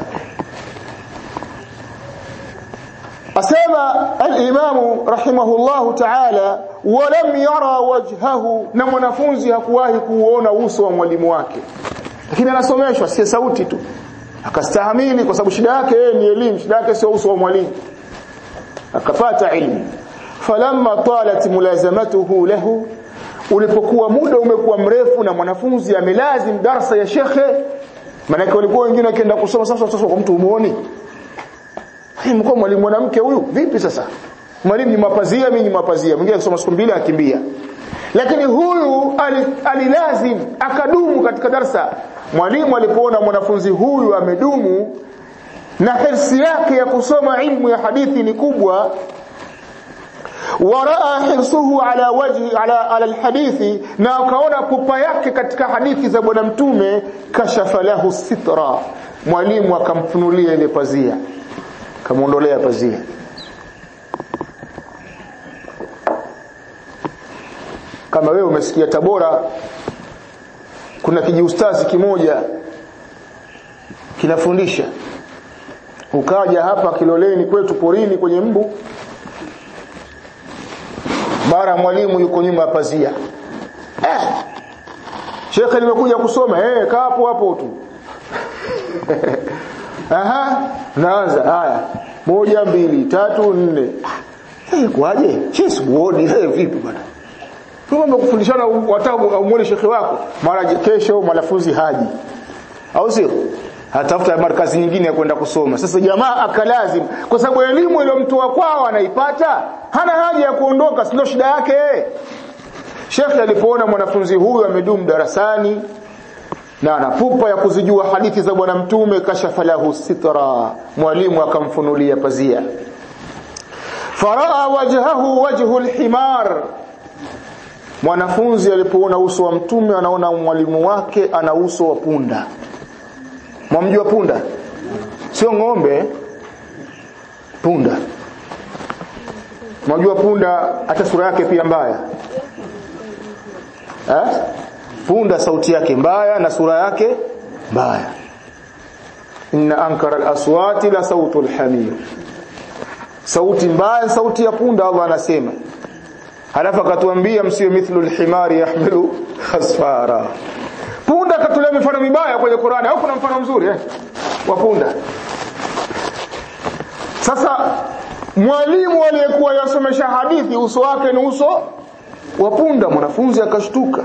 asema al-imamu rahimahullahu ta'ala walam yara wajhahu na mwanafunzi hakuwahi kuuona uso wa mwalimu wake lakini anasomeshwa si sauti tu akastahamili kwa sababu shida yake yeye ni elimu shida yake sio uso wa mwalimu akapata ilmu falamma talat mulazamatuhu lahu ulipokuwa muda umekuwa mrefu na mwanafunzi amelazim darsa ya shekhe maana walikuwa wengine wakienda kusoma sasa sasa kwa mtu umuoni mko mwalimu mwanamke huyu vipi sasa mwalimu ni mapazia mimi ni mapazia mwingine akisoma siku mbili akimbia lakini huyu alilazim akadumu katika darsa mwalimu alipoona mwanafunzi huyu amedumu na hirsi yake ya kusoma ilmu ya hadithi ni kubwa waraa hirsuhu ala wajhi ala, ala alhadithi na akaona pupa yake katika hadithi za bwana mtume kashafa lahu sitra mwalimu akamfunulia ile pazia kamuondolea pazia kama wewe umesikia Tabora kuna kijiustazi kimoja kinafundisha ukaja hapa Kiloleni kwetu porini kwenye mbu mara mwalimu yuko nyuma ya pazia eh shekhe nimekuja kusoma eh kaa hapo hapo tu aha naanza haya moja mbili tatu nne eh kwaje chesi muone eh vipi bwana Kama kufundishana watabu au muone shekhe wako mara kesho mwanafunzi haji au sio atafuta markazi nyingine ya kwenda kusoma sasa jamaa akalazim kwa sababu elimu iliyomtoa kwao anaipata hana haja ya kuondoka sio shida yake Sheikh alipoona mwanafunzi huyu amedumu darasani na ana pupa ya kuzijua hadithi za bwana mtume kashafa lahu sitra mwalimu akamfunulia pazia faraa wajhahu wajhu alhimar mwanafunzi alipoona uso wa mtume anaona mwalimu wake ana uso wa punda mwamjua punda sio ng'ombe punda mwajua punda hata sura yake pia mbaya eh? punda sauti yake mbaya na sura yake mbaya inna ankara alaswati la sautu alhamir sauti mbaya sauti ya punda Allah anasema halafu akatuambia msiwe mithlu alhimari yahmilu khasfara punda katolea mifano mibaya kwenye Qur'ani au kuna mfano mzuri eh wa punda sasa mwalimu aliyekuwa yasomesha hadithi uso wake ni uso wa punda mwanafunzi akashtuka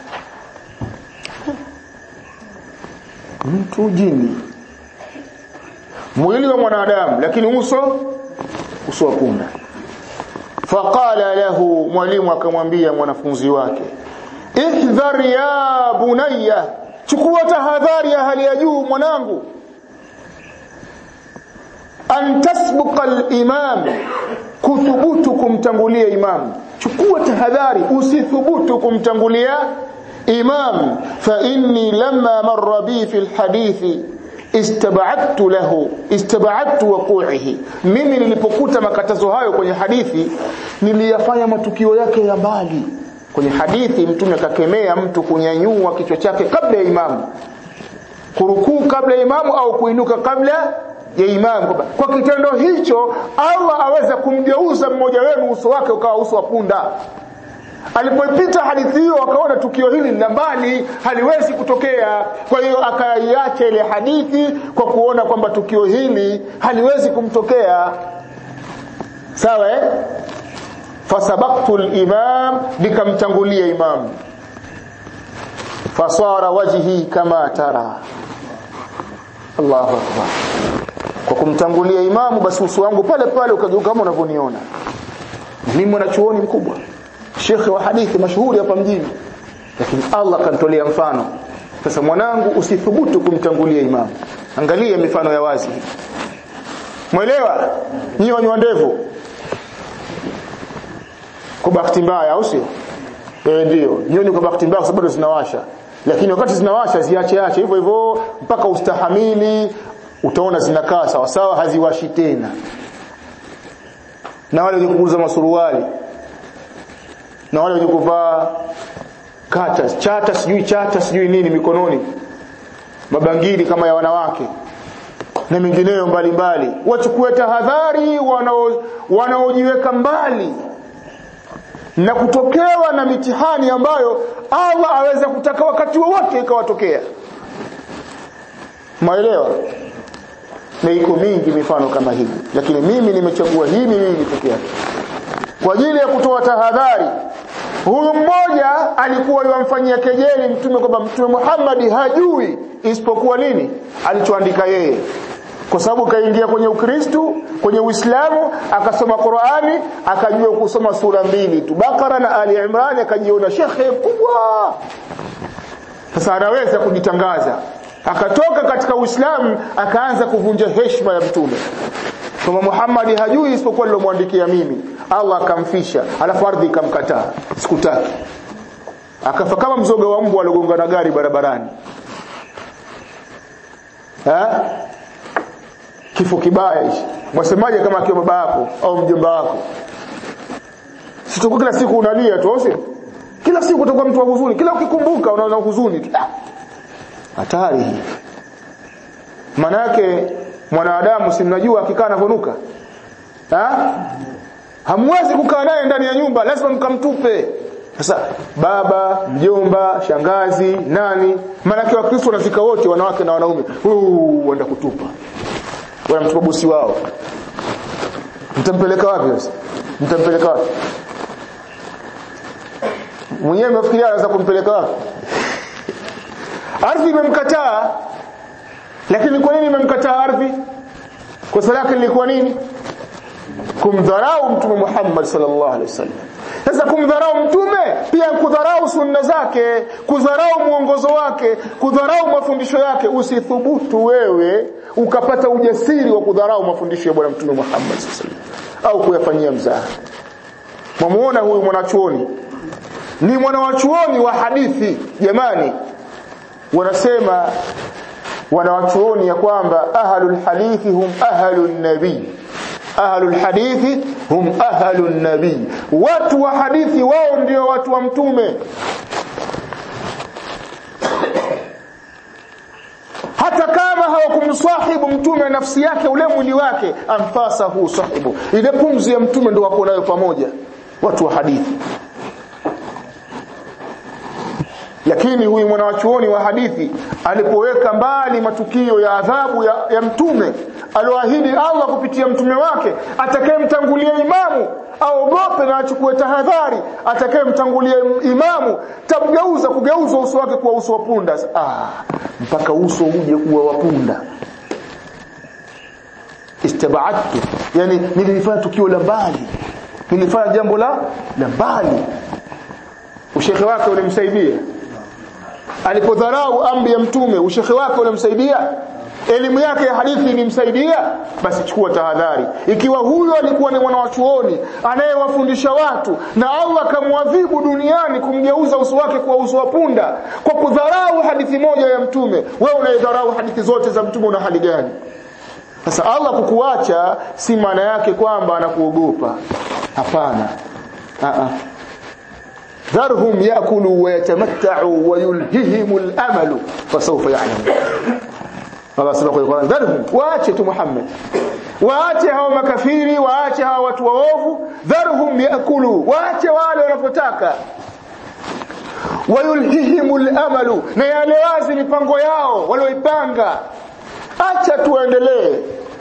mtu jini mwili wa mwanadamu lakini uso uso wa punda faqala lahu mwalimu akamwambia mwanafunzi wake ihdhar ya bunayya chukua tahadhari ya hali ya juu mwanangu an tasbuqa al-imam kuthubutu kumtangulia imam chukua tahadhari usithubutu kumtangulia imam fa inni lamma marra bi fi al-hadithi istab'adtu lahu istab'adtu waqu'ihi mimi nilipokuta makatazo hayo kwenye hadithi niliyafanya matukio yake ya mbali kwenye hadithi mtume akakemea mtu kunyanyua kichwa chake kabla ya imamu kurukuu kabla ya imamu au kuinuka kabla ya imamu kwa kitendo hicho Allah aweza kumgeuza mmoja wenu uso wake ukawa uso wa punda alipoipita hadithi hiyo akaona tukio hili la mbali haliwezi kutokea kwa hiyo akaiacha ile hadithi kwa kuona kwamba tukio hili haliwezi kumtokea sawa eh fasabaqtu al-imam nikamtangulia imam fasara wajhi kama tara Allahu akbar kwa kumtangulia imamu basi uso wangu pale pale ukageuka kama unavyoniona mimi mwanachuoni mkubwa shekhe wa hadithi mashuhuri hapa mjini lakini Allah kanitolea mfano sasa mwanangu usithubutu kumtangulia imamu angalia mifano ya wazi mwelewa nyinyi wanywa ndevu kwa bahati mbaya au sio eh ndio nyoni kwa bahati mbaya kwa sababu zinawasha lakini wakati zinawasha ziache ache hivyo hivyo mpaka ustahamili utaona zinakaa sawa sawa haziwashi tena na wale wenye kuuza masuruali na wale wenye kuvaa kata chata sijui chata sijui nini mikononi mabangili kama ya wanawake na mingineyo mbalimbali wachukue tahadhari wanao wanaojiweka mbali na kutokewa na mitihani ambayo Allah aweza kutaka wakati wowote ikawatokea maelewa na iko mingi mifano kama hii lakini mimi nimechagua hii mimi pekee yake kwa ajili ya kutoa tahadhari huyu mmoja alikuwa yamfanyia kejeli mtume kwamba mtume Muhammad hajui isipokuwa nini alichoandika yeye kwa sababu kaingia kwenye Ukristo kwenye Uislamu akasoma Qur'ani akajua kusoma sura mbili tu Bakara na Ali Imran akajiona shekhe mkubwa sasa anaweza kujitangaza akatoka katika Uislamu akaanza kuvunja heshima ya mtume kwamba Muhammad hajui isipokuwa nilomwandikia mimi Allah akamfisha alafu ardhi ikamkataa sikutaki akafa kama mzoga wa mbwa aliogonga na gari barabarani ha? kifo kibaya hichi mwasemaje kama akiwa baba yako au mjomba wako sitakuwa kila siku unalia tu au kila siku utakuwa mtu wa huzuni kila ukikumbuka unaona huzuni tu hatari hii maana yake mwanadamu si mnajua akikaa anavonuka ha hamwezi kukaa naye ndani ya nyumba lazima mkamtupe sasa baba mjomba shangazi nani maana yake wakristo wanafika wote wanawake na wanaume huu wanda kutupa wanamtupa bosi wao mtampeleka wapi sasa mtampeleka wapi mwenyewe mnafikiria anaweza kumpeleka wapi ardhi imemkataa lakini kwa nini imemkataa ardhi kosa lake lilikuwa nini kumdharau mtume Muhammad sallallahu alaihi wasallam sasa kumdharau mtume pia kudharau sunna zake kudharau mwongozo wake kudharau mafundisho yake usithubutu wewe ukapata ujasiri wa kudharau mafundisho ya bwana mtume Muhammad sallallahu alaihi wasallam au kuyafanyia mzaha mwamuona huyu mwanachuoni ni mwanawachuoni wa hadithi jamani wanasema wanawachuoni ya kwamba ahlul hadithi hum ahlun nabii ahlul hadithi hum ahlun nabii watu wa hadithi wao ndio watu wa mtume hata kama hawakumsahibu mtume nafsi yake ule mwili wake anfasahu sahibu ile pumzi ya mtume ndio wako nayo pamoja watu wa hadithi lakini huyu mwanawachuoni wa hadithi alipoweka mbali matukio ya adhabu ya, ya mtume alioahidi Allah kupitia mtume wake atakayemtangulia imamu aogope na achukue tahadhari atakayemtangulia imamu tamgeuza kugeuza uso wake kuwa uso wa punda ah mpaka uso uje kuwa wa punda istabaadtu yani nilifanya tukio la mbali nilifanya jambo la la mbali ushekhe wake ulimsaidia alipodharau amri ya mtume ushekhe wake unamsaidia elimu yake ya hadithi ilimsaidia basi chukua tahadhari ikiwa huyo alikuwa ni mwanawachuoni anayewafundisha watu na Allah kamwadhibu duniani kumgeuza uso wake kuwa uso wa punda kwa kudharau hadithi moja ya mtume wewe unaidharau hadithi zote za mtume una hali gani sasa Allah kukuacha si maana yake kwamba anakuogopa hapana a a ذرهم ياكلوا ويتمتعوا ويلههم الامل فسوف يعلمون Allah sema kwa Qur'an dharhum waache tu Muhammad waache hao makafiri waache hao watu waovu dharhum yaakulu waache wale wanapotaka wayulhihimul amalu na yale wazi mipango yao walioipanga acha tuendelee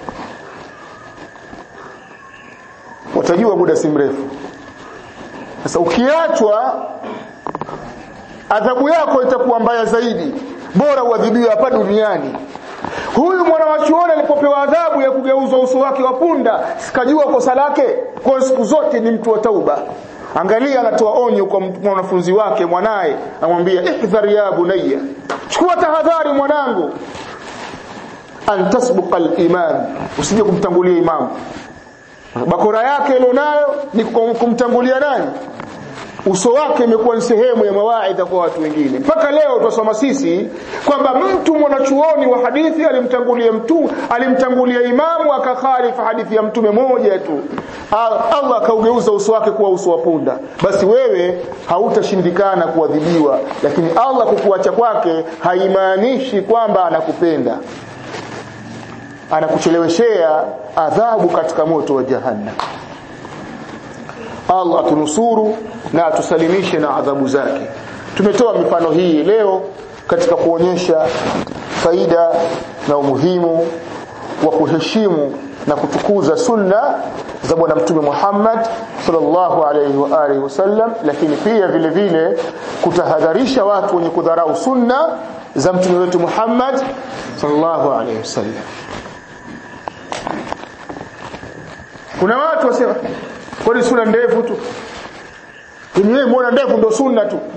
watajua muda si mrefu sasa ukiachwa adhabu yako itakuwa mbaya zaidi bora uadhibiwe hapa duniani huyu mwana wa chuoni alipopewa adhabu ya kugeuzwa uso wake wa punda sikajua kosa lake kwa siku zote ni mtu wa tauba angalia anatoa onyo kwa mwanafunzi wake mwanaye amwambia ihdhar ya bunayya chukua tahadhari mwanangu an tasbuqa al-imam usije kumtangulia imamu bakora yake ilionayo ni kumtangulia nani uso wake imekuwa ni sehemu ya mawaidha kwa watu wengine mpaka leo twasoma sisi kwamba mtu mwanachuoni wa hadithi alimtangulia mtu alimtangulia imamu akakhalifa hadithi ya mtume moja tu Allah akaugeuza uso wake kuwa uso wa punda basi wewe hautashindikana kuadhibiwa lakini Allah kukuacha kwake haimaanishi kwamba anakupenda anakucheleweshea adhabu katika moto wa jahannam Allah atunusuru na atusalimishe na adhabu zake tumetoa mifano hii leo katika kuonyesha faida na umuhimu wa kuheshimu na kutukuza sunna za bwana mtume Muhammad sallallahu alaihi wa alihi wasallam lakini pia vile vile kutahadharisha watu wenye kudharau sunna za mtume wetu Muhammad sallallahu alaihi wasallam kuna watu wasema kwani sunna ndefu tu wewe muona ndefu ndio sunna tu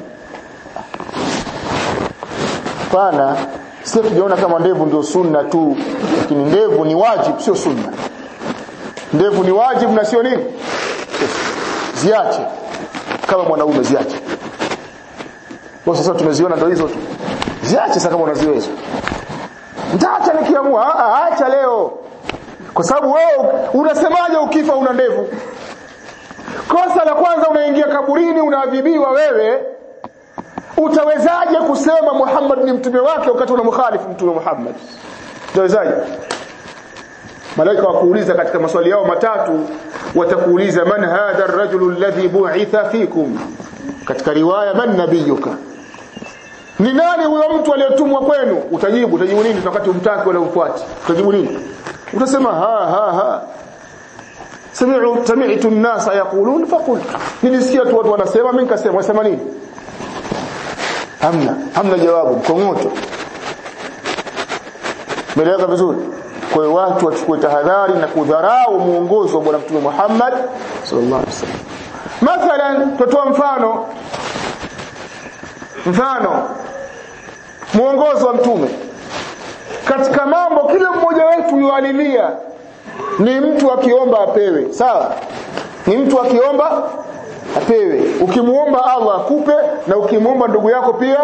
pana sisi tujaona kama ndevu ndio sunna tu lakini ndevu ni wajibu sio sunna ndevu ni wajibu na sio nini ziache kama mwanaume ziache kwa sasa tumeziona ndio hizo tu ziache sasa kama unaziweza nitaacha nikiamua ah acha leo kwa sababu wewe unasemaje ukifa una ndevu kosa la kwanza unaingia kaburini unaadhibiwa wewe utawezaje kusema Muhammad ni mtume wake wakati unamkhalifu mtume Muhammad utawezaje malaika wakuuliza katika maswali yao matatu watakuuliza man hadha ar-rajulu alladhi bu'itha fikum katika riwaya man nabiyuka ni nani huyo mtu aliyetumwa kwenu utajibu utajibu nini wakati umtaki wala umfuati utajibu nini utasema ha ha ha sami'u sami'tu an-nasa yaqulun faqult nilisikia tu watu wanasema mimi nikasema wasema nini hamna hamna jawabu mkongoto meleka vizuri kwa hiyo watu wachukue tahadhari na kudharau muongozo wa bwana mtume Muhammad sallallahu alaihi wasallam mathalan tutoa mfano mfano muongozo wa mtume katika mambo kila mmoja wetu yualilia ni mtu akiomba apewe sawa ni mtu akiomba apewe ukimuomba Allah akupe na ukimuomba ndugu yako pia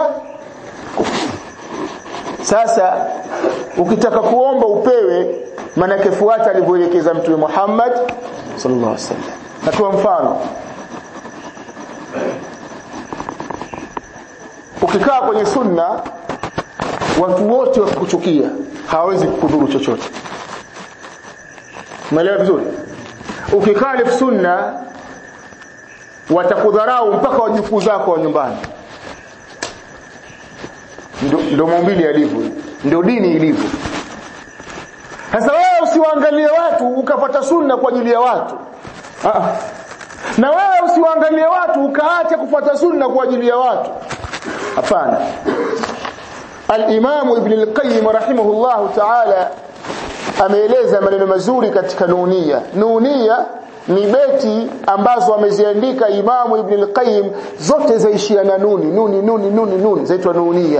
sasa ukitaka kuomba upewe maana fuata alivyoelekeza mtume Muhammad sallallahu alaihi wasallam natoa mfano ukikaa kwenye sunna watu wote wakikuchukia hawawezi kukudhuru chochote umeelewa vizuri ukikalif sunna watakudharau mpaka wajukuu zako wa nyumbani ndio maumbili yalivyo ndio dini ilivyo sasa wewe usiwaangalie watu ukapata sunna kwa ajili ya watu Aa. na wewe usiwaangalie watu ukaacha kufuata sunna kwa ajili ya watu hapana al-Imam Ibn al-Qayyim rahimahullah ta'ala ameeleza maneno mazuri katika nunia nunia ni beti ambazo ameziandika Imamu Ibn al-Qayyim zote zaishia na nuni nuni nuni nuni nuni zaitwa nunia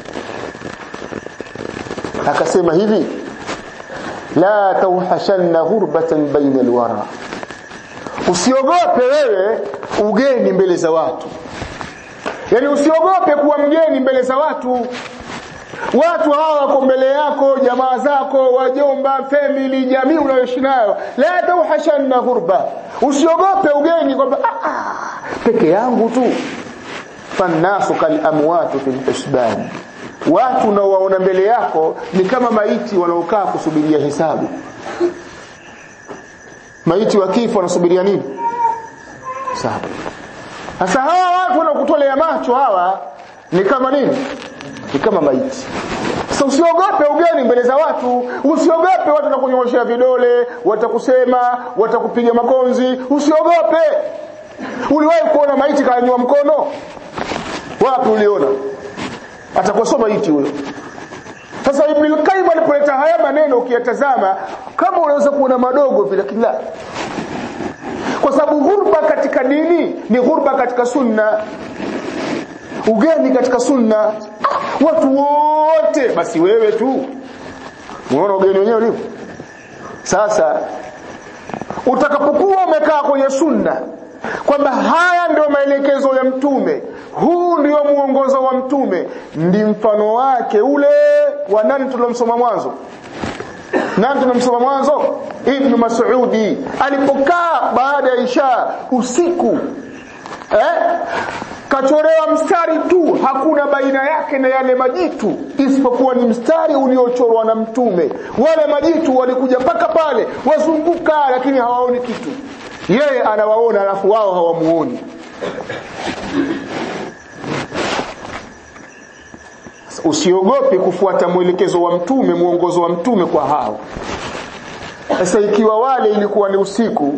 akasema hivi la tauhashanna ghurbatan baina alwara usiogope wewe ugeni mbele za watu yani usiogope kuwa mgeni mbele za watu watu hawa wako mbele yako jamaa zako wajomba family jamii unayoishi nayo la tauhashanna ghurba usiogope ugeni kwamba peke yangu tu fannasu kal amwatu fil hisban watu unaowaona mbele yako ni kama maiti wanaokaa kusubiria hesabu maiti wa kifo wanasubiria nini hesabu sasa hawa watu wanakutolea macho hawa ni kama nini ni kama maiti sasa usiogope ugeni mbele za watu usiogope watu watakunyoshea vidole watakusema watakupiga makonzi usiogope uliwahi kuona maiti kanywa mkono wapi uliona atakuwa maiti huyo sasa Ibn al-Qayyim alipoleta haya maneno ukiyatazama kama unaweza kuona madogo vile kila kwa sababu ghurba katika dini ni ghurba katika sunna ugeni katika sunna ah, watu wote basi wewe tu unaona ugeni wenyewe ulivyo sasa utakapokuwa umekaa kwenye sunna kwamba haya ndio maelekezo ya mtume huu ndio muongozo wa mtume ndi mfano wake ule wa nani tulomsoma mwanzo nani tunamsoma mwanzo ibn mas'udi alipokaa baada ya isha usiku eh kachorewa mstari tu hakuna baina yake na yale majitu isipokuwa ni mstari uliochorwa na mtume wale majitu walikuja mpaka pale wazunguka lakini hawaoni kitu yeye anawaona alafu wao hawamuoni usiogope kufuata mwelekezo wa mtume mwongozo wa mtume kwa hao sasa ikiwa wale ilikuwa ni usiku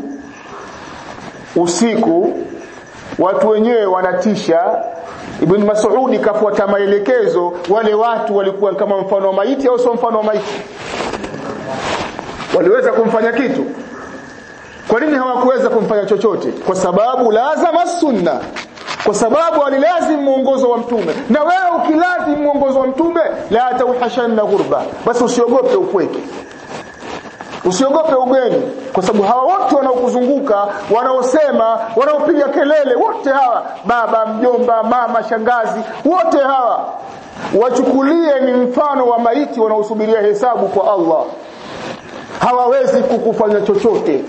usiku watu wenyewe wanatisha Ibn Mas'udi kafuata maelekezo wale watu walikuwa kama mfano wa maiti au sio mfano wa maiti waliweza kumfanya kitu kwa nini hawakuweza kumfanya chochote kwa sababu lazima sunna kwa sababu alilazim mwongozo wa mtume na wewe ukilazim mwongozo wa mtume la tauhashanna ghurba basi usiogope upweke usiogope ugeni kwa sababu hawa wote wanaokuzunguka wanaosema wanaopiga kelele wote hawa baba mjomba mama shangazi wote hawa wachukulie ni mfano wa maiti wanaosubiria hesabu kwa Allah hawawezi kukufanya chochote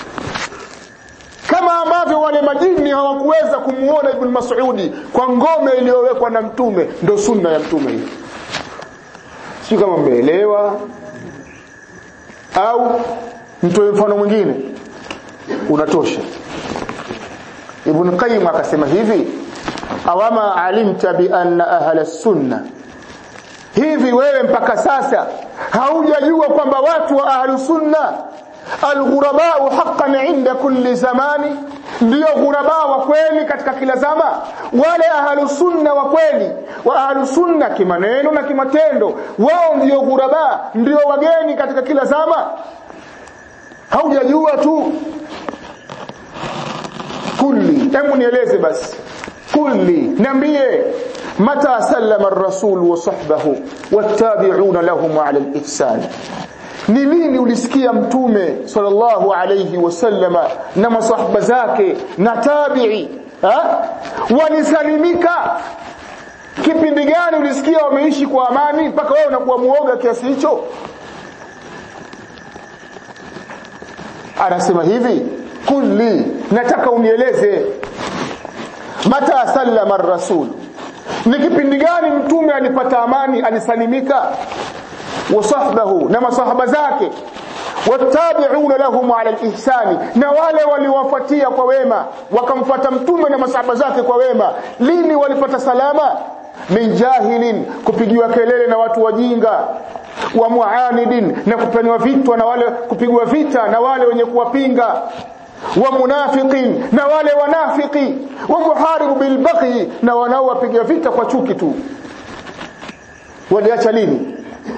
kama ambavyo wale majini hawakuweza kumuona Ibn Mas'udi kwa ngome iliyowekwa na mtume ndio sunna ya mtume hiyo si kama mmeelewa au mtoe mfano mwingine unatosha Ibn Qayyim akasema hivi awama alimta bi anna ahla sunna hivi wewe mpaka sasa haujajua kwamba watu wa ahlu sunna alghurabau haqqan inda kulli zamani ndio ghuraba wa kweli katika kila zama wale ahlu sunna wa kweli wa ahlu sunna kimaneno na kimatendo wao ndio ghuraba ndio wageni katika kila zama haujajua tu kulli hebu nieleze basi kulli niambie mata sallama ar-rasul wa sahbahu wattabi'una lahum 'ala al-ihsan ni lini ulisikia mtume sallallahu alayhi wasallama na masahaba zake na tabi'i ha? walisalimika kipindi gani ulisikia wameishi kwa amani mpaka wewe unakuwa muoga kiasi hicho anasema hivi kulli nataka unieleze mata sallama ar-rasul ni kipindi gani mtume alipata amani alisalimika wasahbahu na masahaba zake watabi'una lahum ala al-ihsani na wale waliwafuatia kwa wema wakamfuata mtume na masahaba zake kwa wema lini walipata salama min jahilin kupigiwa kelele na watu wajinga wa muanidin na kupeniwa vitwa na wale kupigwa vita na wale wenye kuwapinga wa munafiqin na wale wanafiki wa muharibu bil baghi na wanaowapiga vita kwa chuki tu waliacha lini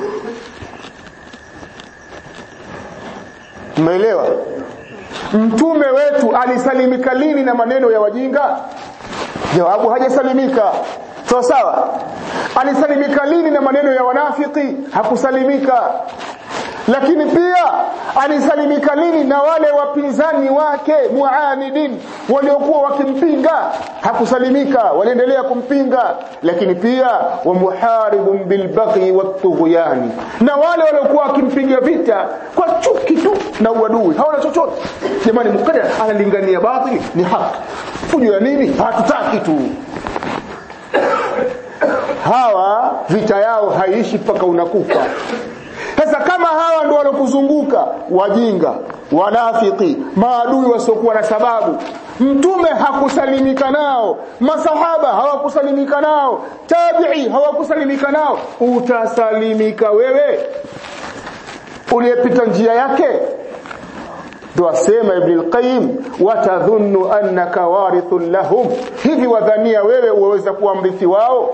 Umeelewa? Mtume wetu alisalimika lini na maneno ya wajinga? Jawabu hajasalimika. Sawa sawa? Alisalimika lini na maneno ya wanafiki? Hakusalimika. Lakini pia alisalimika lini na wale wapinzani wake muanidin waliokuwa wakimpinga? Hakusalimika, waliendelea kumpinga. Lakini pia wa muharibun bil baghi wat tughyani, na wale waliokuwa wakimpiga vita kwa chuki tu na uadui, hawana chochote. Jamani, mukadda analingania batili ni haki, fujo ya nini? Hatutaki tu hawa vita yao haiishi mpaka unakufa sasa kama hawa ndio walokuzunguka wajinga wanafiki maadui wasiokuwa na sababu mtume hakusalimika nao masahaba hawakusalimika nao tabi'i hawakusalimika nao utasalimika wewe uliyepita njia yake ndo asema Ibn al-Qayyim watadhunnu annaka warithun lahum hivi wadhania wewe uweza kuwa mrithi wao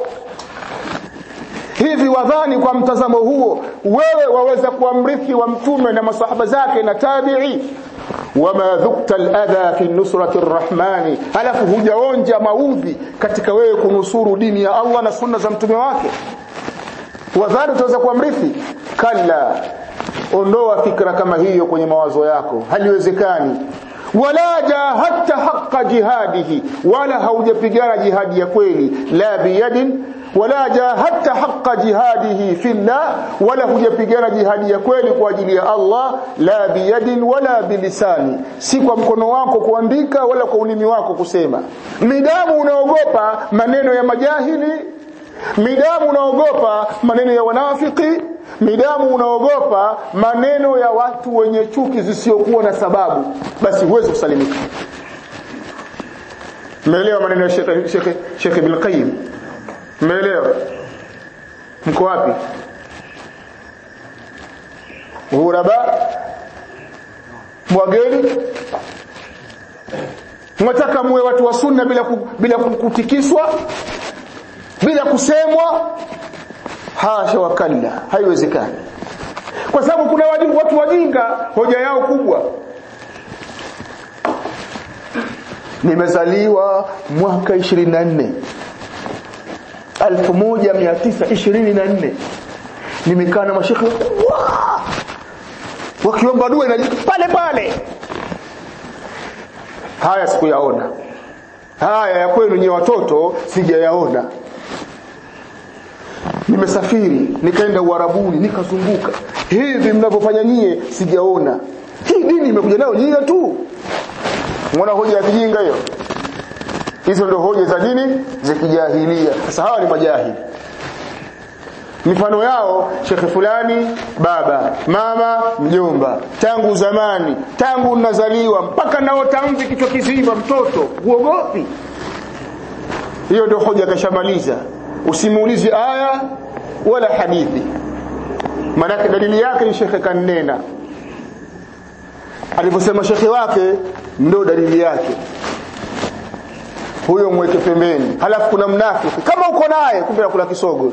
hivi wadhani kwa mtazamo huo wewe waweza kuwa mrithi wa mtume na masahaba zake na tabi'i wama dhukta al-adha fi nusrati ar-rahmani alafu hujaonja maudhi katika wewe kunusuru dini ya Allah na sunna za mtume wake wadhani utaweza kuwa mrithi kalla ondoa fikra kama hiyo kwenye mawazo yako haliwezekani wala jahadta haqqa jihadihi wala haujapigana jihadi ya kweli la biyadin wala jahadta haqqa jihadihi fillah wala hujapigana jihadi ya kweli kwa ajili ya Allah la biyadin wala bilisani si kwa mkono wako kuandika wala kwa ulimi wako kusema midamu unaogopa maneno ya majahili midamu unaogopa maneno ya wanafiki midamu unaogopa maneno ya watu wenye chuki zisiokuwa na sababu basi huwezi kusalimika Mmeelewa maneno ya Sheikh Sheikh Sheikh Ibn Qayyim Mmeelewa Mko wapi Ghuraba Mwageni Mwataka muwe watu wa sunna bila ku, bila kutikiswa bila kusemwa hasha wakalla haiwezekani kwa sababu kuna watu wajinga hoja yao kubwa nimezaliwa mwaka 24 1924 nimekaa na mashekhe wakubwa wakiomba dua inajibu pale pale haya sikuyaona haya ya kwenu nyewe watoto sijayaona nimesafiri nikaenda uarabuni nikazunguka hivi mnavyofanya nyie sijaona hii dini imekuja nayo nyie tu muona hoja ya kijinga hiyo hizo ndio hoja za dini za kijahilia sasa hawa ni majahili mifano yao shekhe fulani baba mama mjomba tangu zamani tangu nazaliwa mpaka naota mvi kichwa kizima mtoto uogopi hiyo ndio hoja kashamaliza usimuulize aya wala hadithi maanake dalili yake ni shekhe kanena alivyosema shekhe wake ndo dalili yake huyo mweke pembeni halafu kuna mnafiki kama uko naye kumbe anakula kisogo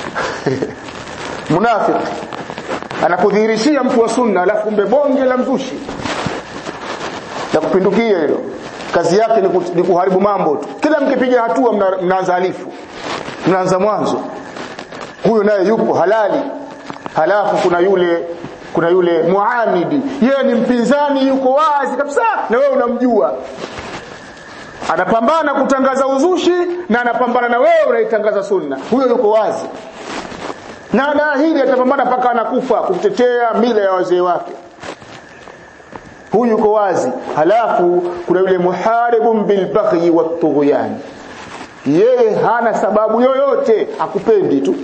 munafiki anakudhihirishia mtu wa sunna alafu kumbe bonge la mzushi la kupindukia hilo kazi yake ni, ku, ni kuharibu mambo tu kila mkipiga hatua mna, mnaanza alifu mnaanza mwanzo huyo naye yupo halali halafu kuna yule kuna yule muamidi yeye ni mpinzani yuko wazi kabisa na wewe unamjua anapambana kutangaza uzushi na anapambana na wewe unaitangaza sunna huyo yuko wazi na anaahidi atapambana mpaka anakufa kutetea mila ya wazee wake huyu yuko wazi halafu kuna yule muharibun bilbaghi watughyan yeye hana sababu yoyote akupendi tu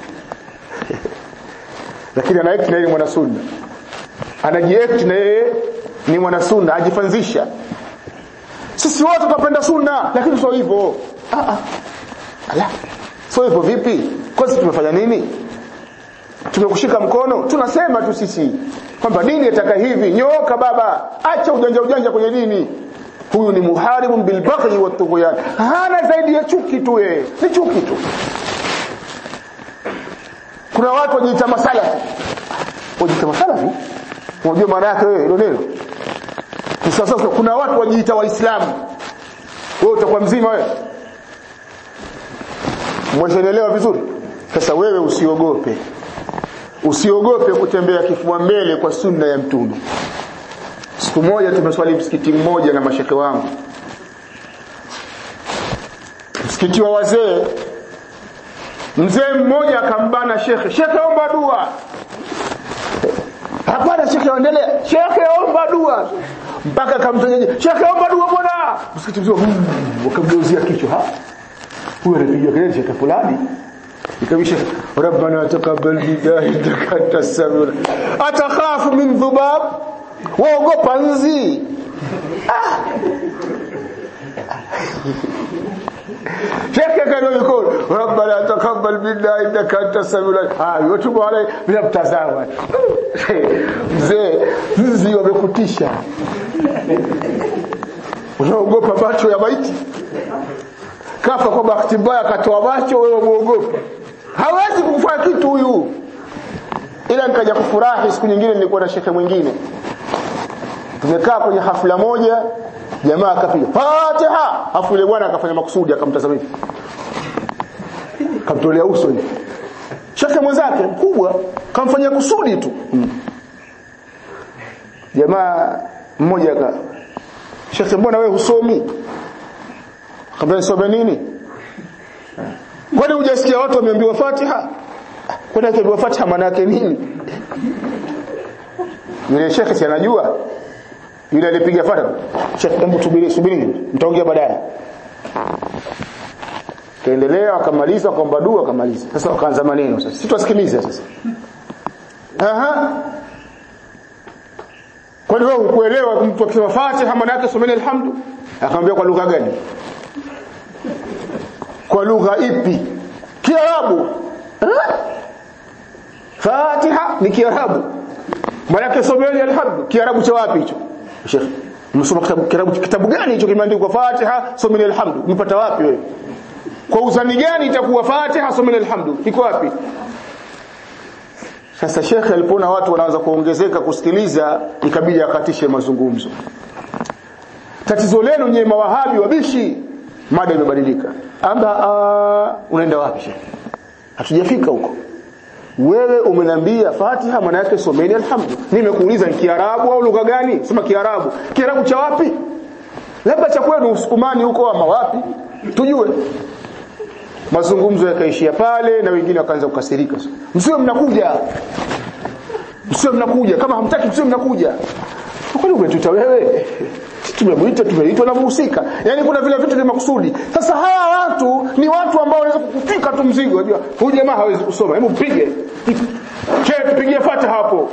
lakini anaekti na yeye mwana sunna anajiekti na yeye ni mwana sunna ajifanzisha sisi wote tunapenda sunna lakini sio hivyo ah ah ala sio hivyo vipi kwanza tumefanya nini tumekushika mkono tunasema tu sisi kwamba dini yataka hivi nyoka baba acha ujanja ujanja kwenye dini huyu ni muharibun bilbaghi watughyan hana zaidi ya chuki tu yeye ni chuki tu kuna watu wajiita masalafi wajiita masalafi unajua maana yake wewe hilo neno sasa kuna watu wajiita waislamu wewe utakuwa mzima wewe mweshanielewa vizuri sasa wewe usiogope usiogope kutembea kifua mbele kwa sunna ya mtume siku moja tumeswali msikiti mmoja na masheke wangu msikiti wa wazee mzee mmoja akambana shekhe shekhe omba dua hapana shekhe endelea shekhe omba dua mpaka akamtanyaje shekhe omba dua bwana msikiti mzima wakamgeuzia kichwa ha huyo anapiga kelele shekhe fulani ikabisha rabbana taqabbal minna innaka antas samiul atakhafu min dhubab waogopa nzi ah. shekhe kana yuko rabbana taqabbal minna innaka antas samiul ah yote bwana bila mtazama mzee nzi wamekutisha unaogopa macho ya maiti kafa kwa bahati mbaya akatoa macho wewe muogopa hawezi kufanya kitu huyu ila nikaja kufurahi siku nyingine nilikuwa na shekhe mwingine tumekaa kwenye hafla moja jamaa akapiga Fatiha afu yule bwana akafanya makusudi akamtazama hivi kamtolea uso hivi shekhe mwenzake mkubwa kamfanyia kusudi tu hmm. jamaa mmoja aka shekhe mbona wewe husomi akamwambia nisome nini kwani hujasikia watu wameambiwa Fatiha kwani akiambiwa Fatiha maana yake nini yule shekhe si anajua yule alipiga Fatiha shekhe hebu subiri subiri mtaongea baadaye kaendelea wakamaliza kwamba dua wakamaliza sasa wakaanza maneno sasa sitasikiliza sasa aha kwani wewe ukuelewa mtu akisema Fatiha maana yake someni alhamdu akamwambia kwa lugha gani kwa lugha ipi kiarabu eh? Fatiha ni kiarabu maana yake someni alhamdu kiarabu cha wapi hicho Sheikh msoma kitabu kitabu, kitabu gani hicho kimeandikwa Fatiha someni alhamdu mpata wapi wewe kwa uzani gani itakuwa Fatiha someni alhamdu iko wapi sasa shekhe alipoona watu wanaanza kuongezeka kusikiliza ikabidi akatishe mazungumzo tatizo lenu nyewe mawahabi wabishi mada imebadilika amba uh, unaenda wapi shekhe hatujafika huko wewe umeniambia Fatiha maana yake someni alhamdu nimekuuliza ni Kiarabu au lugha gani sema Kiarabu Kiarabu cha wapi labda cha kwenu usukumani huko ama wapi tujue mazungumzo yakaishia pale na wengine wakaanza kukasirika msiwe mnakuja msiwe mnakuja kama hamtaki msiwe mnakuja kwani umetuita wewe tumemuita tumeitwa na muhusika yani kuna vile vitu vya makusudi sasa hawa watu ni watu ambao wanaweza kukufika tu mzigo unajua huyu jamaa hawezi kusoma hebu mpige che tupigie fata hapo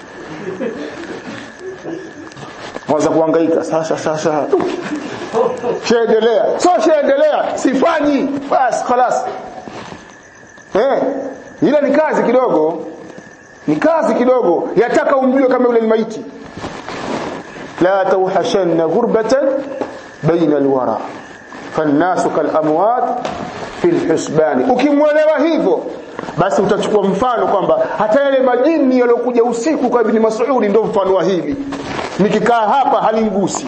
mwanza kuhangaika sasa sasa sheendelea so sheendelea sifanyi basi خلاص eh ila ni kazi kidogo ni kazi kidogo yataka umjue kama yule maiti la tawhashanna ghurbatan baina alwara fannasu kalamwat fi alhisban ukimwelewa hivyo basi utachukua mfano kwamba hata yale majini yalokuja usiku kwa ibn Mas'ud ndio mfano wa hili nikikaa hapa halingusi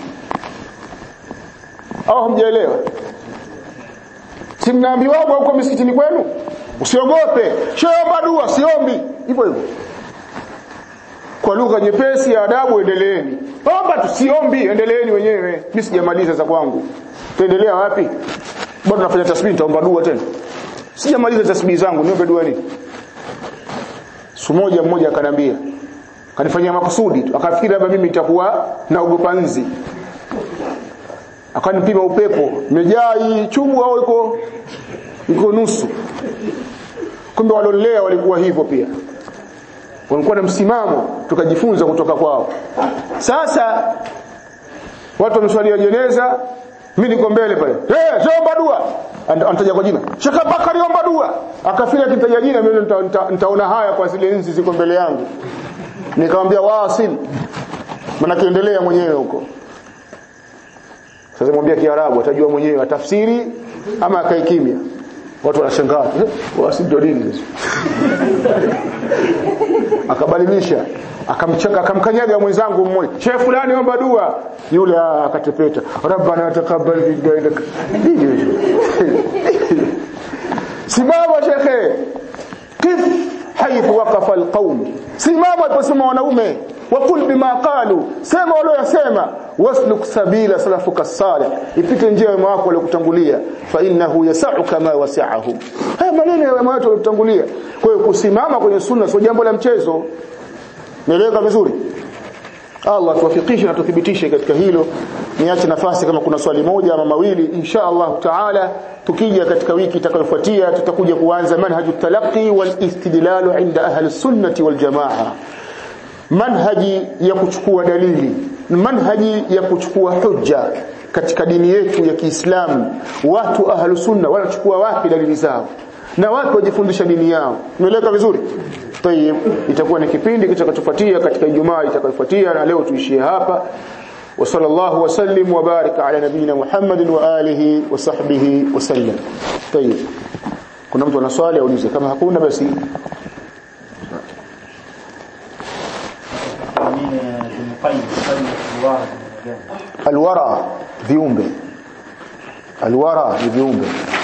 au hamjaelewa si mnaambiwa huko misikitini kwenu usiogope shomba dua siombi hivyo hivyo kwa lugha nyepesi ya adabu endeleeni omba tusiombi endeleeni wenyewe mimi sijamaliza za kwangu tuendelea wapi bado nafanya tasbih nitaomba dua tena sijamaliza tasbih zangu niombe dua nini siku moja mmoja akanambia kanifanyia makusudi tu akafikiri labda mimi nitakuwa naogopa nzi akanipima upepo imejaa hii chubu au iko iko nusu kumbe walolea walikuwa hivyo pia walikuwa na msimamo tukajifunza kutoka kwao sasa watu wameswalia jeneza mimi niko mbele pale eh hey, omba dua anataja kwa jina Sheikh Bakari omba dua akafika kitaja jina mimi nitaona nita, nita haya kwa zile nzi ziko mbele yangu nikamwambia wasil maana kiendelea mwenyewe huko sasa mwambia kiarabu atajua mwenyewe atafsiri ama akae kimya watu wanashangaa eh, wasil ndio nini akabadilisha akamchaka akamkanyaga mwenzangu mmoja shehe fulani omba dua yule akatepeta rabbana taqabbal minna innaka simama shekhe kif haithu waqafa alqaum simama aliposema wanaume wakul bima qalu sema waliyosema wasluk sabila salafuka salih ipite njia ya wako waliokutangulia fa innahu yasau kama wasi'ahum haya maneno ya watu waliokutangulia kwa hiyo kusimama kwenye sunna sio jambo la mchezo Nieleweka vizuri? Allah tuwafikishe na tuthibitishe katika hilo. Niache nafasi kama kuna swali moja ama mawili insha Allah Taala tukija katika wiki itakayofuatia tutakuja kuanza manhaju talaqi wal istidlalu inda ahli sunnati wal jamaa. Manhaji ya kuchukua dalili, manhaji ya kuchukua hujja katika dini yetu ya Kiislamu. Watu ahli sunna wanachukua wapi dalili zao? Na watu wajifundisha dini yao. Nieleweka vizuri? Tayeb, itakuwa ni kipindi kitakachofuatia katika Ijumaa itakayofuatia na leo tuishie hapa. Wa sallallahu wa sallim wa baraka ala nabina Muhammadin wa alihi wa sahbihi wa sallam. Tayeb. Kuna mtu ana swali aulize kama hakuna basi alwara viumbe alwara ni viumbe